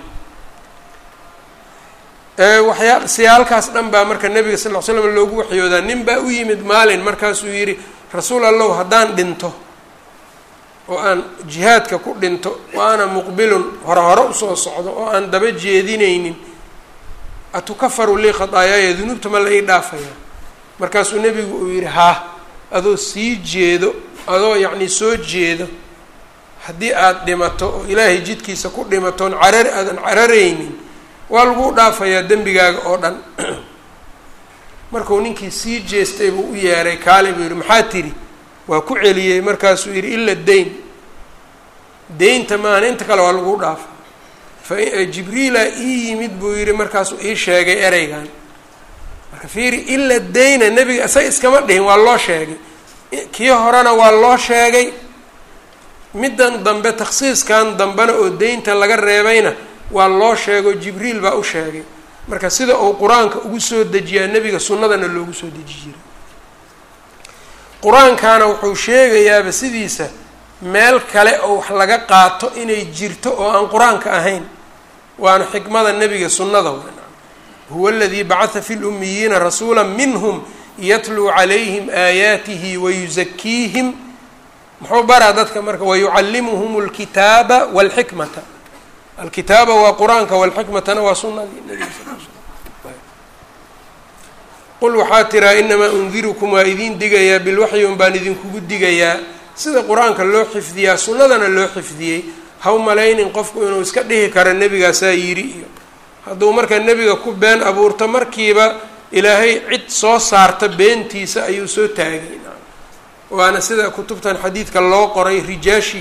waxyaa siyaalkaas dhan baa marka nebiga sal ll ly slam loogu waxyoodaa nin baa u yimid maalin markaasuu yidhi rasuul allow haddaan dhinto oo aan jihaadka ku dhinto oo aana muqbilun hore hore usoo socdo oo aan daba jeedinaynin atukafaru lii khadaayaaya dunuubta ma la ii dhaafaya markaasuu nebigu uu yidhi haa adoo sii jeedo adoo yacni soo jeedo haddii aada dhimato oo ilaahay jidkiisa ku dhimatoon carar aadan cararaynin waa laguu dhaafayaa dembigaaga oo dhan markuu ninkii sii jeestay buu u yeeray kaali buu yidhi maxaa tidhi waa ku celiyey markaasuu yidhi ila dayn deynta maahan inta kale waa laguu dhaafa fajibriila ii yimid buu yidhi markaasuu ii sheegay ereygan marka fiiri ila dayna nebiga isaga iskama dhihin waa loo sheegay kii horena waa loo sheegay middan dambe takhsiiskan dambena oo deynta laga reebayna waa loo sheego jibriil baa u sheegay marka sida uu qur-aanka ugu soo dejiyaa nebiga sunnadana loogu soo deji jiray qur-aankana wuxuu sheegayaaba sidiisa meel kale oo wax laga qaato inay jirto oo aan qur-aanka ahayn waana xikmada nebiga sunnada wn huwa aladii bacatha fi lumiyiina rasuula minhum yatluu calayhim aayaatihi wayuzakiihim muxuu baraa dadka marka wayucallimuhum alkitaaba walxikmata alkitaaba waa qur-aanka walxikmatana waa sunadii nebiga sal l qul waxaa tiraa inamaa undirukum waa idiin digayaa bilwaxyi un baan idinkugu digayaa sida qur-aanka loo xifdiyaa sunnadana loo xifdiyey haw malaynin qofku inuu iska dhihi karo nebigaasaa yidhi iyo hadduu marka nebiga ku been abuurto markiiba ilaahay cid soo saarta beentiisa ayuu soo taagay waana sida kutubtan xadiidka loo qoray rijaashi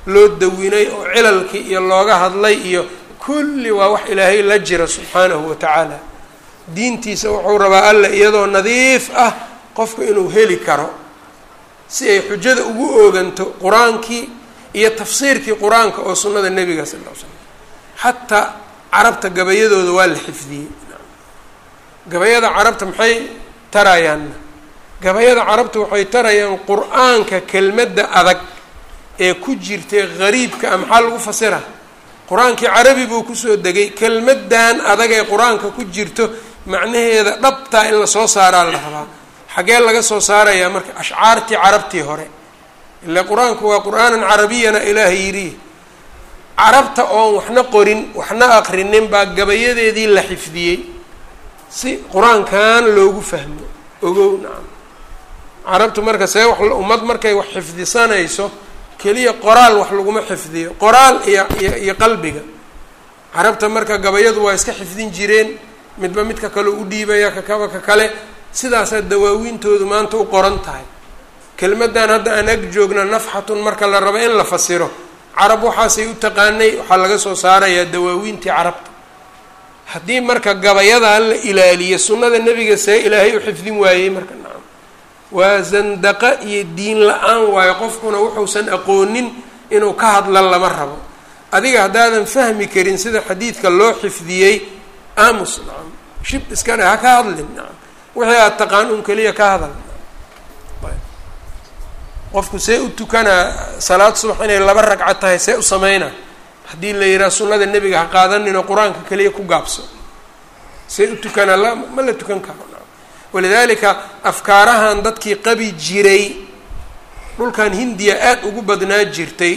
loo dawinay oo cilalkii iyo looga hadlay iyo kulli waa wax ilaahay la jira subxaanahu wa tacaala diintiisa wuxuu rabaa alla iyadoo nadiif ah qofku inuu heli karo si ay xujada ugu ooganto qur-aankii iyo tafsiirkii qur-aanka oo sunnada nebiga sal l slam xataa carabta gabayadooda waa la xifdiyey gabayada carabta maxay tarayaanna gabayada carabta waxay tarayaan qur-aanka kelmadda adag ee ku jirtay gariibka a maxaa lagu fasira qur-aankii carabi buu kusoo degay kelmaddan adag ee qur-aanka ku jirto macnaheeda dhabtaa in lasoo saaraa la rabaa xaggee laga soo saarayaa marka ashcaartii carabtii hore ile qur-aanku waa qur-aanan carabiyana ilaaha yidhi carabta oon waxna qorin waxna aqrinin baa gabayadeedii la xifdiyey si qur-aankan loogu fahmo ogow nacam carabtu marka see wax ummad markay wax xifdisanayso keliya qoraal wax laguma xifdiyo qoraal iyo iyo iyo qalbiga carabta marka gabayadu waa iska xifdin jireen midba midka kale u dhiibaya kakaba ka kale sidaasaa dawaawiintoodu maanta u qoran tahay kelmaddan hadda aan ag joogna nafxatun marka la rabo in la fasiro carab waxaasay u taqaanay waxaa laga soo saarayaa dawaawiintii carabta haddii marka gabayadan la ilaaliyo sunnada nebiga see ilaahay u xifdin waayey marka nacam waa zandaqa iyo diin la-aan waayo qofkuna wuxuusan aqoonin inuu ka hadla lama rabo adiga haddaadan fahmi karin sida xadiidka loo xifdiyey aamus nacam shib iskana ha ka hadlin nacam wixii aada taqaan un keliya ka hadal qofku see u tukanaa salaad subax inay laba ragca tahay see u sameynaa haddii la yidhaha sunnada nebiga ha qaadaninoo qur-aanka keliya ku gaabso see u tukanaa la ma la tukan karo walidaalika afkaarahan dadkii qabi jiray dhulkan hindiya aada ugu badnaa jirtay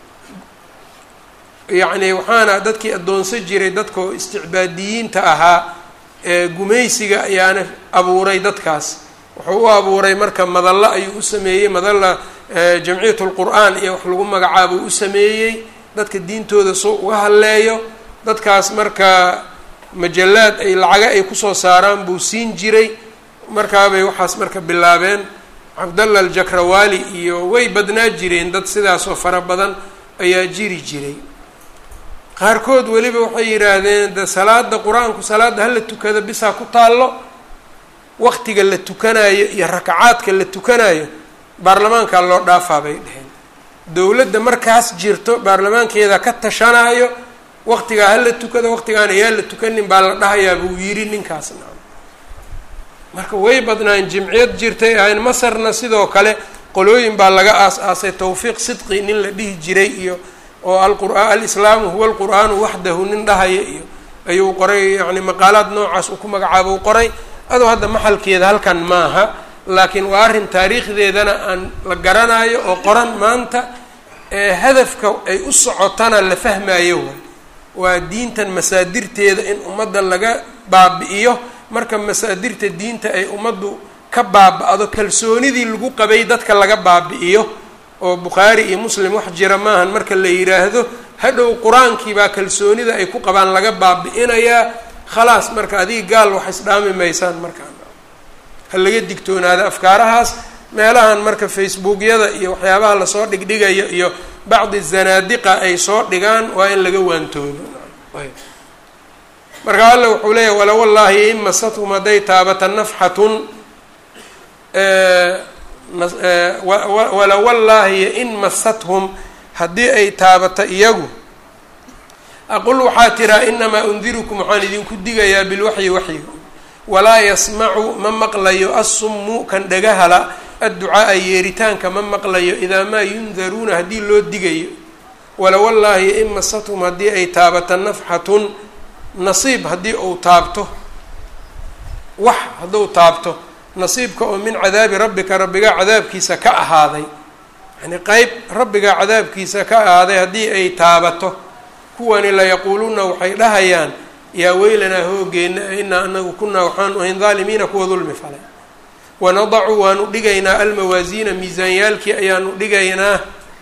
yacni waxaana dadkii addoonsan jiray dadkao isticbaadiyiinta ahaa ee gumaysiga ayaana abuuray dadkaas wuxuu u abuuray marka madallo ayuu u sameeyey madalla jamciyat lqur-aan iyo wax lagu magacaabuu u sameeyey dadka diintooda soo uga hadleeyo dadkaas marka majallaad ay lacaga ay kusoo saaraan buu siin jiray markaabay waxaas marka bilaabeen cabdalla aljakrawaali iyo way badnaa jireen dad sidaasoo fara badan ayaa jiri jiray qaarkood weliba waxay yidhaahdeen de salaada qur-aanku salaadda hala tukada bisaa ku taallo waqtiga la tukanayo iyo rakacaadka la tukanayo baarlamaankaa loo dhaafaa bay dheheen dowladda markaas jirto baarlamaankeeda ka tashanaayo waqtigaa hala tukada waqtigaan ayaa la tukanin baa la dhahayaa buu yidhi ninkaasna marka way badnaan jimciyad jirtay ahayn masarna sidoo kale qolooyin baa laga aas-aasay tawfiiq sidqi nin la dhihi jiray iyo oo alqur'aan alislaamu huwa alqur'aanu waxdahu nin dhahaya iyo ayuu qoray yacni maqaalaad noocaas uu ku magacaabo u qoray adoo hadda maxalkeeda halkan maaha laakiin waa arrin taariikhdeedana aan la garanayo oo qoran maanta ee hadafka ay u socotana la fahmayo waay waa diintan masaadirteeda in ummadda laga baabi'iyo marka masaadirta diinta ay ummaddu ka baaba-do kalsoonidii lagu qabay dadka laga baabi'iyo oo bukhaari iyo muslim wax jira maahan marka la yidhaahdo hadhow qur-aankii baa kalsoonida ay ku qabaan laga baabi'inayaa khalaas marka adiga gaal wax isdhaami maysaan markaa ha laga digtoonaada afkaarahaas meelahan marka facebookyada iyo waxyaabaha lasoo dhigdhigayo iyo bacdi zanaadiqa ay soo dhigaan waa in laga waantoodo marka alla wuxuu leeyahy wala wallaahi in masathum hadday taabata nafxatun wala wallaahi in masathum haddii ay taabata iyagu aqul waxaa tiraa inamaa undirukum waxaan idinku digayaa bilwaxyi waxyiga walaa yasmacu ma maqlayo assummu kan dhagahala adducaaa yeeritaanka ma maqlayo idaa maa yundaruuna haddii loo digayo wala wallaahi in masathum haddii ay taabata nafxatun nasiib haddii uu taabto wax hadduu taabto nasiibka oo min cadaabi rabbika rabbigaa cadaabkiisa ka ahaaday yacnii qeyb rabbigaa cadaabkiisa ka ahaaday haddii ay taabato kuwani layaquuluuna waxay dhahayaan yaa weylanaa hoogeenna inaa anagu kunaa waxaanu ahayn daalimiina kuwa dulmi falay wanadacu waanu dhigaynaa almawaasiina miisaanyaalkii ayaanu dhigaynaa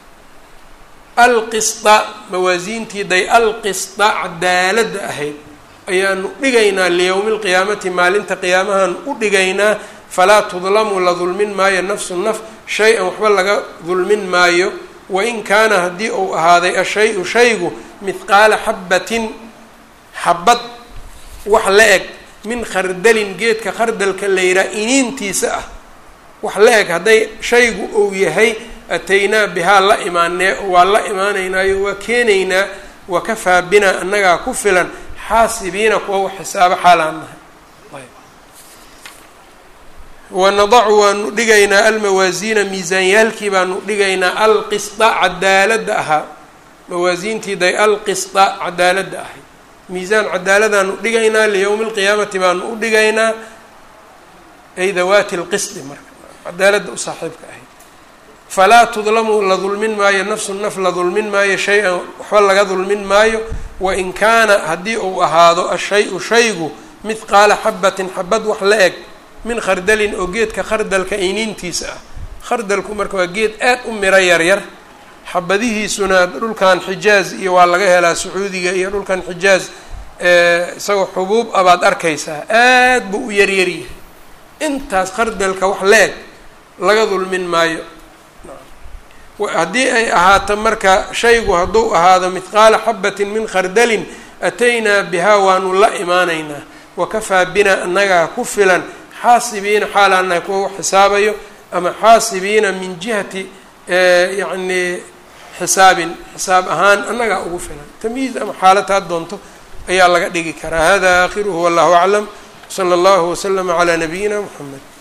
alqisda mawaasiintii day alqisda cadaaladda ahayd ayaanu dhigaynaa liyowmi lqiyaamati maalinta qiyaamahan u dhigaynaa falaa tudlamu la dulmin maayo nafsu naf shay-an waxba laga dulmin maayo wain kaana haddii uu ahaaday ashay-u shaygu mithqaala xabbatin xabad wax la eg min khardalin geedka khardalka la yihaha iniintiisa ah wax la eg hadday shaygu uu yahay ataynaa bihaa la imaanee waa la imaanaynaayo waa keenaynaa wakafaa binaa annagaa ku filan xaasibiina kuwa wax xisaabo xaalaan nahay wanadacu waanu dhigaynaa almawaasiina miisaanyaalkii baanu dhigaynaa alqisda cadaaladda ahaa mawaasiintiiday alqisda cadaaladda ahay miisaan cadaaladaanu dhigaynaa liyowmi lqiyaamati baanu u dhigaynaa ay dawaati lqisdi marka cadaaladda u saaxiibka ahayd falaa tudlamu la dulmin maayo nafsu naf la dulmin maayo shay-an waxba laga dulmin maayo wain kaana haddii uu ahaado ashay-u shaygu mithqaala xabatin xabad wax la eg min khardalin oo geedka khardalka iniintiisa ah khardalku marka waa geed aad u miro yaryar xabadihiisuna dhulkan xijaaz iyo waa laga helaa sacuudiga iyo dhulkan xijaaz isagoo xubuub abaad arkaysaa aad buu u yaryaryahay intaas khardalka wax la-eg laga dulmin maayo haddii ay ahaato marka shaygu hadduu ahaado mithqaala xabatin min khardalin ataynaa bihaa waanu la imaanaynaa wakafaa binaa annagaa ku filan xaasibiina xaalaanahay kuwa wax xisaabayo ama xaasibiina min jihati yacni xisaabin xisaab ahaan annagaa ugu filan tamyiiz ama xaalad had doonto ayaa laga dhigi karaa hada aakhiruhu wallahu aclam sala allahu waslama calaa nabiyina muxamed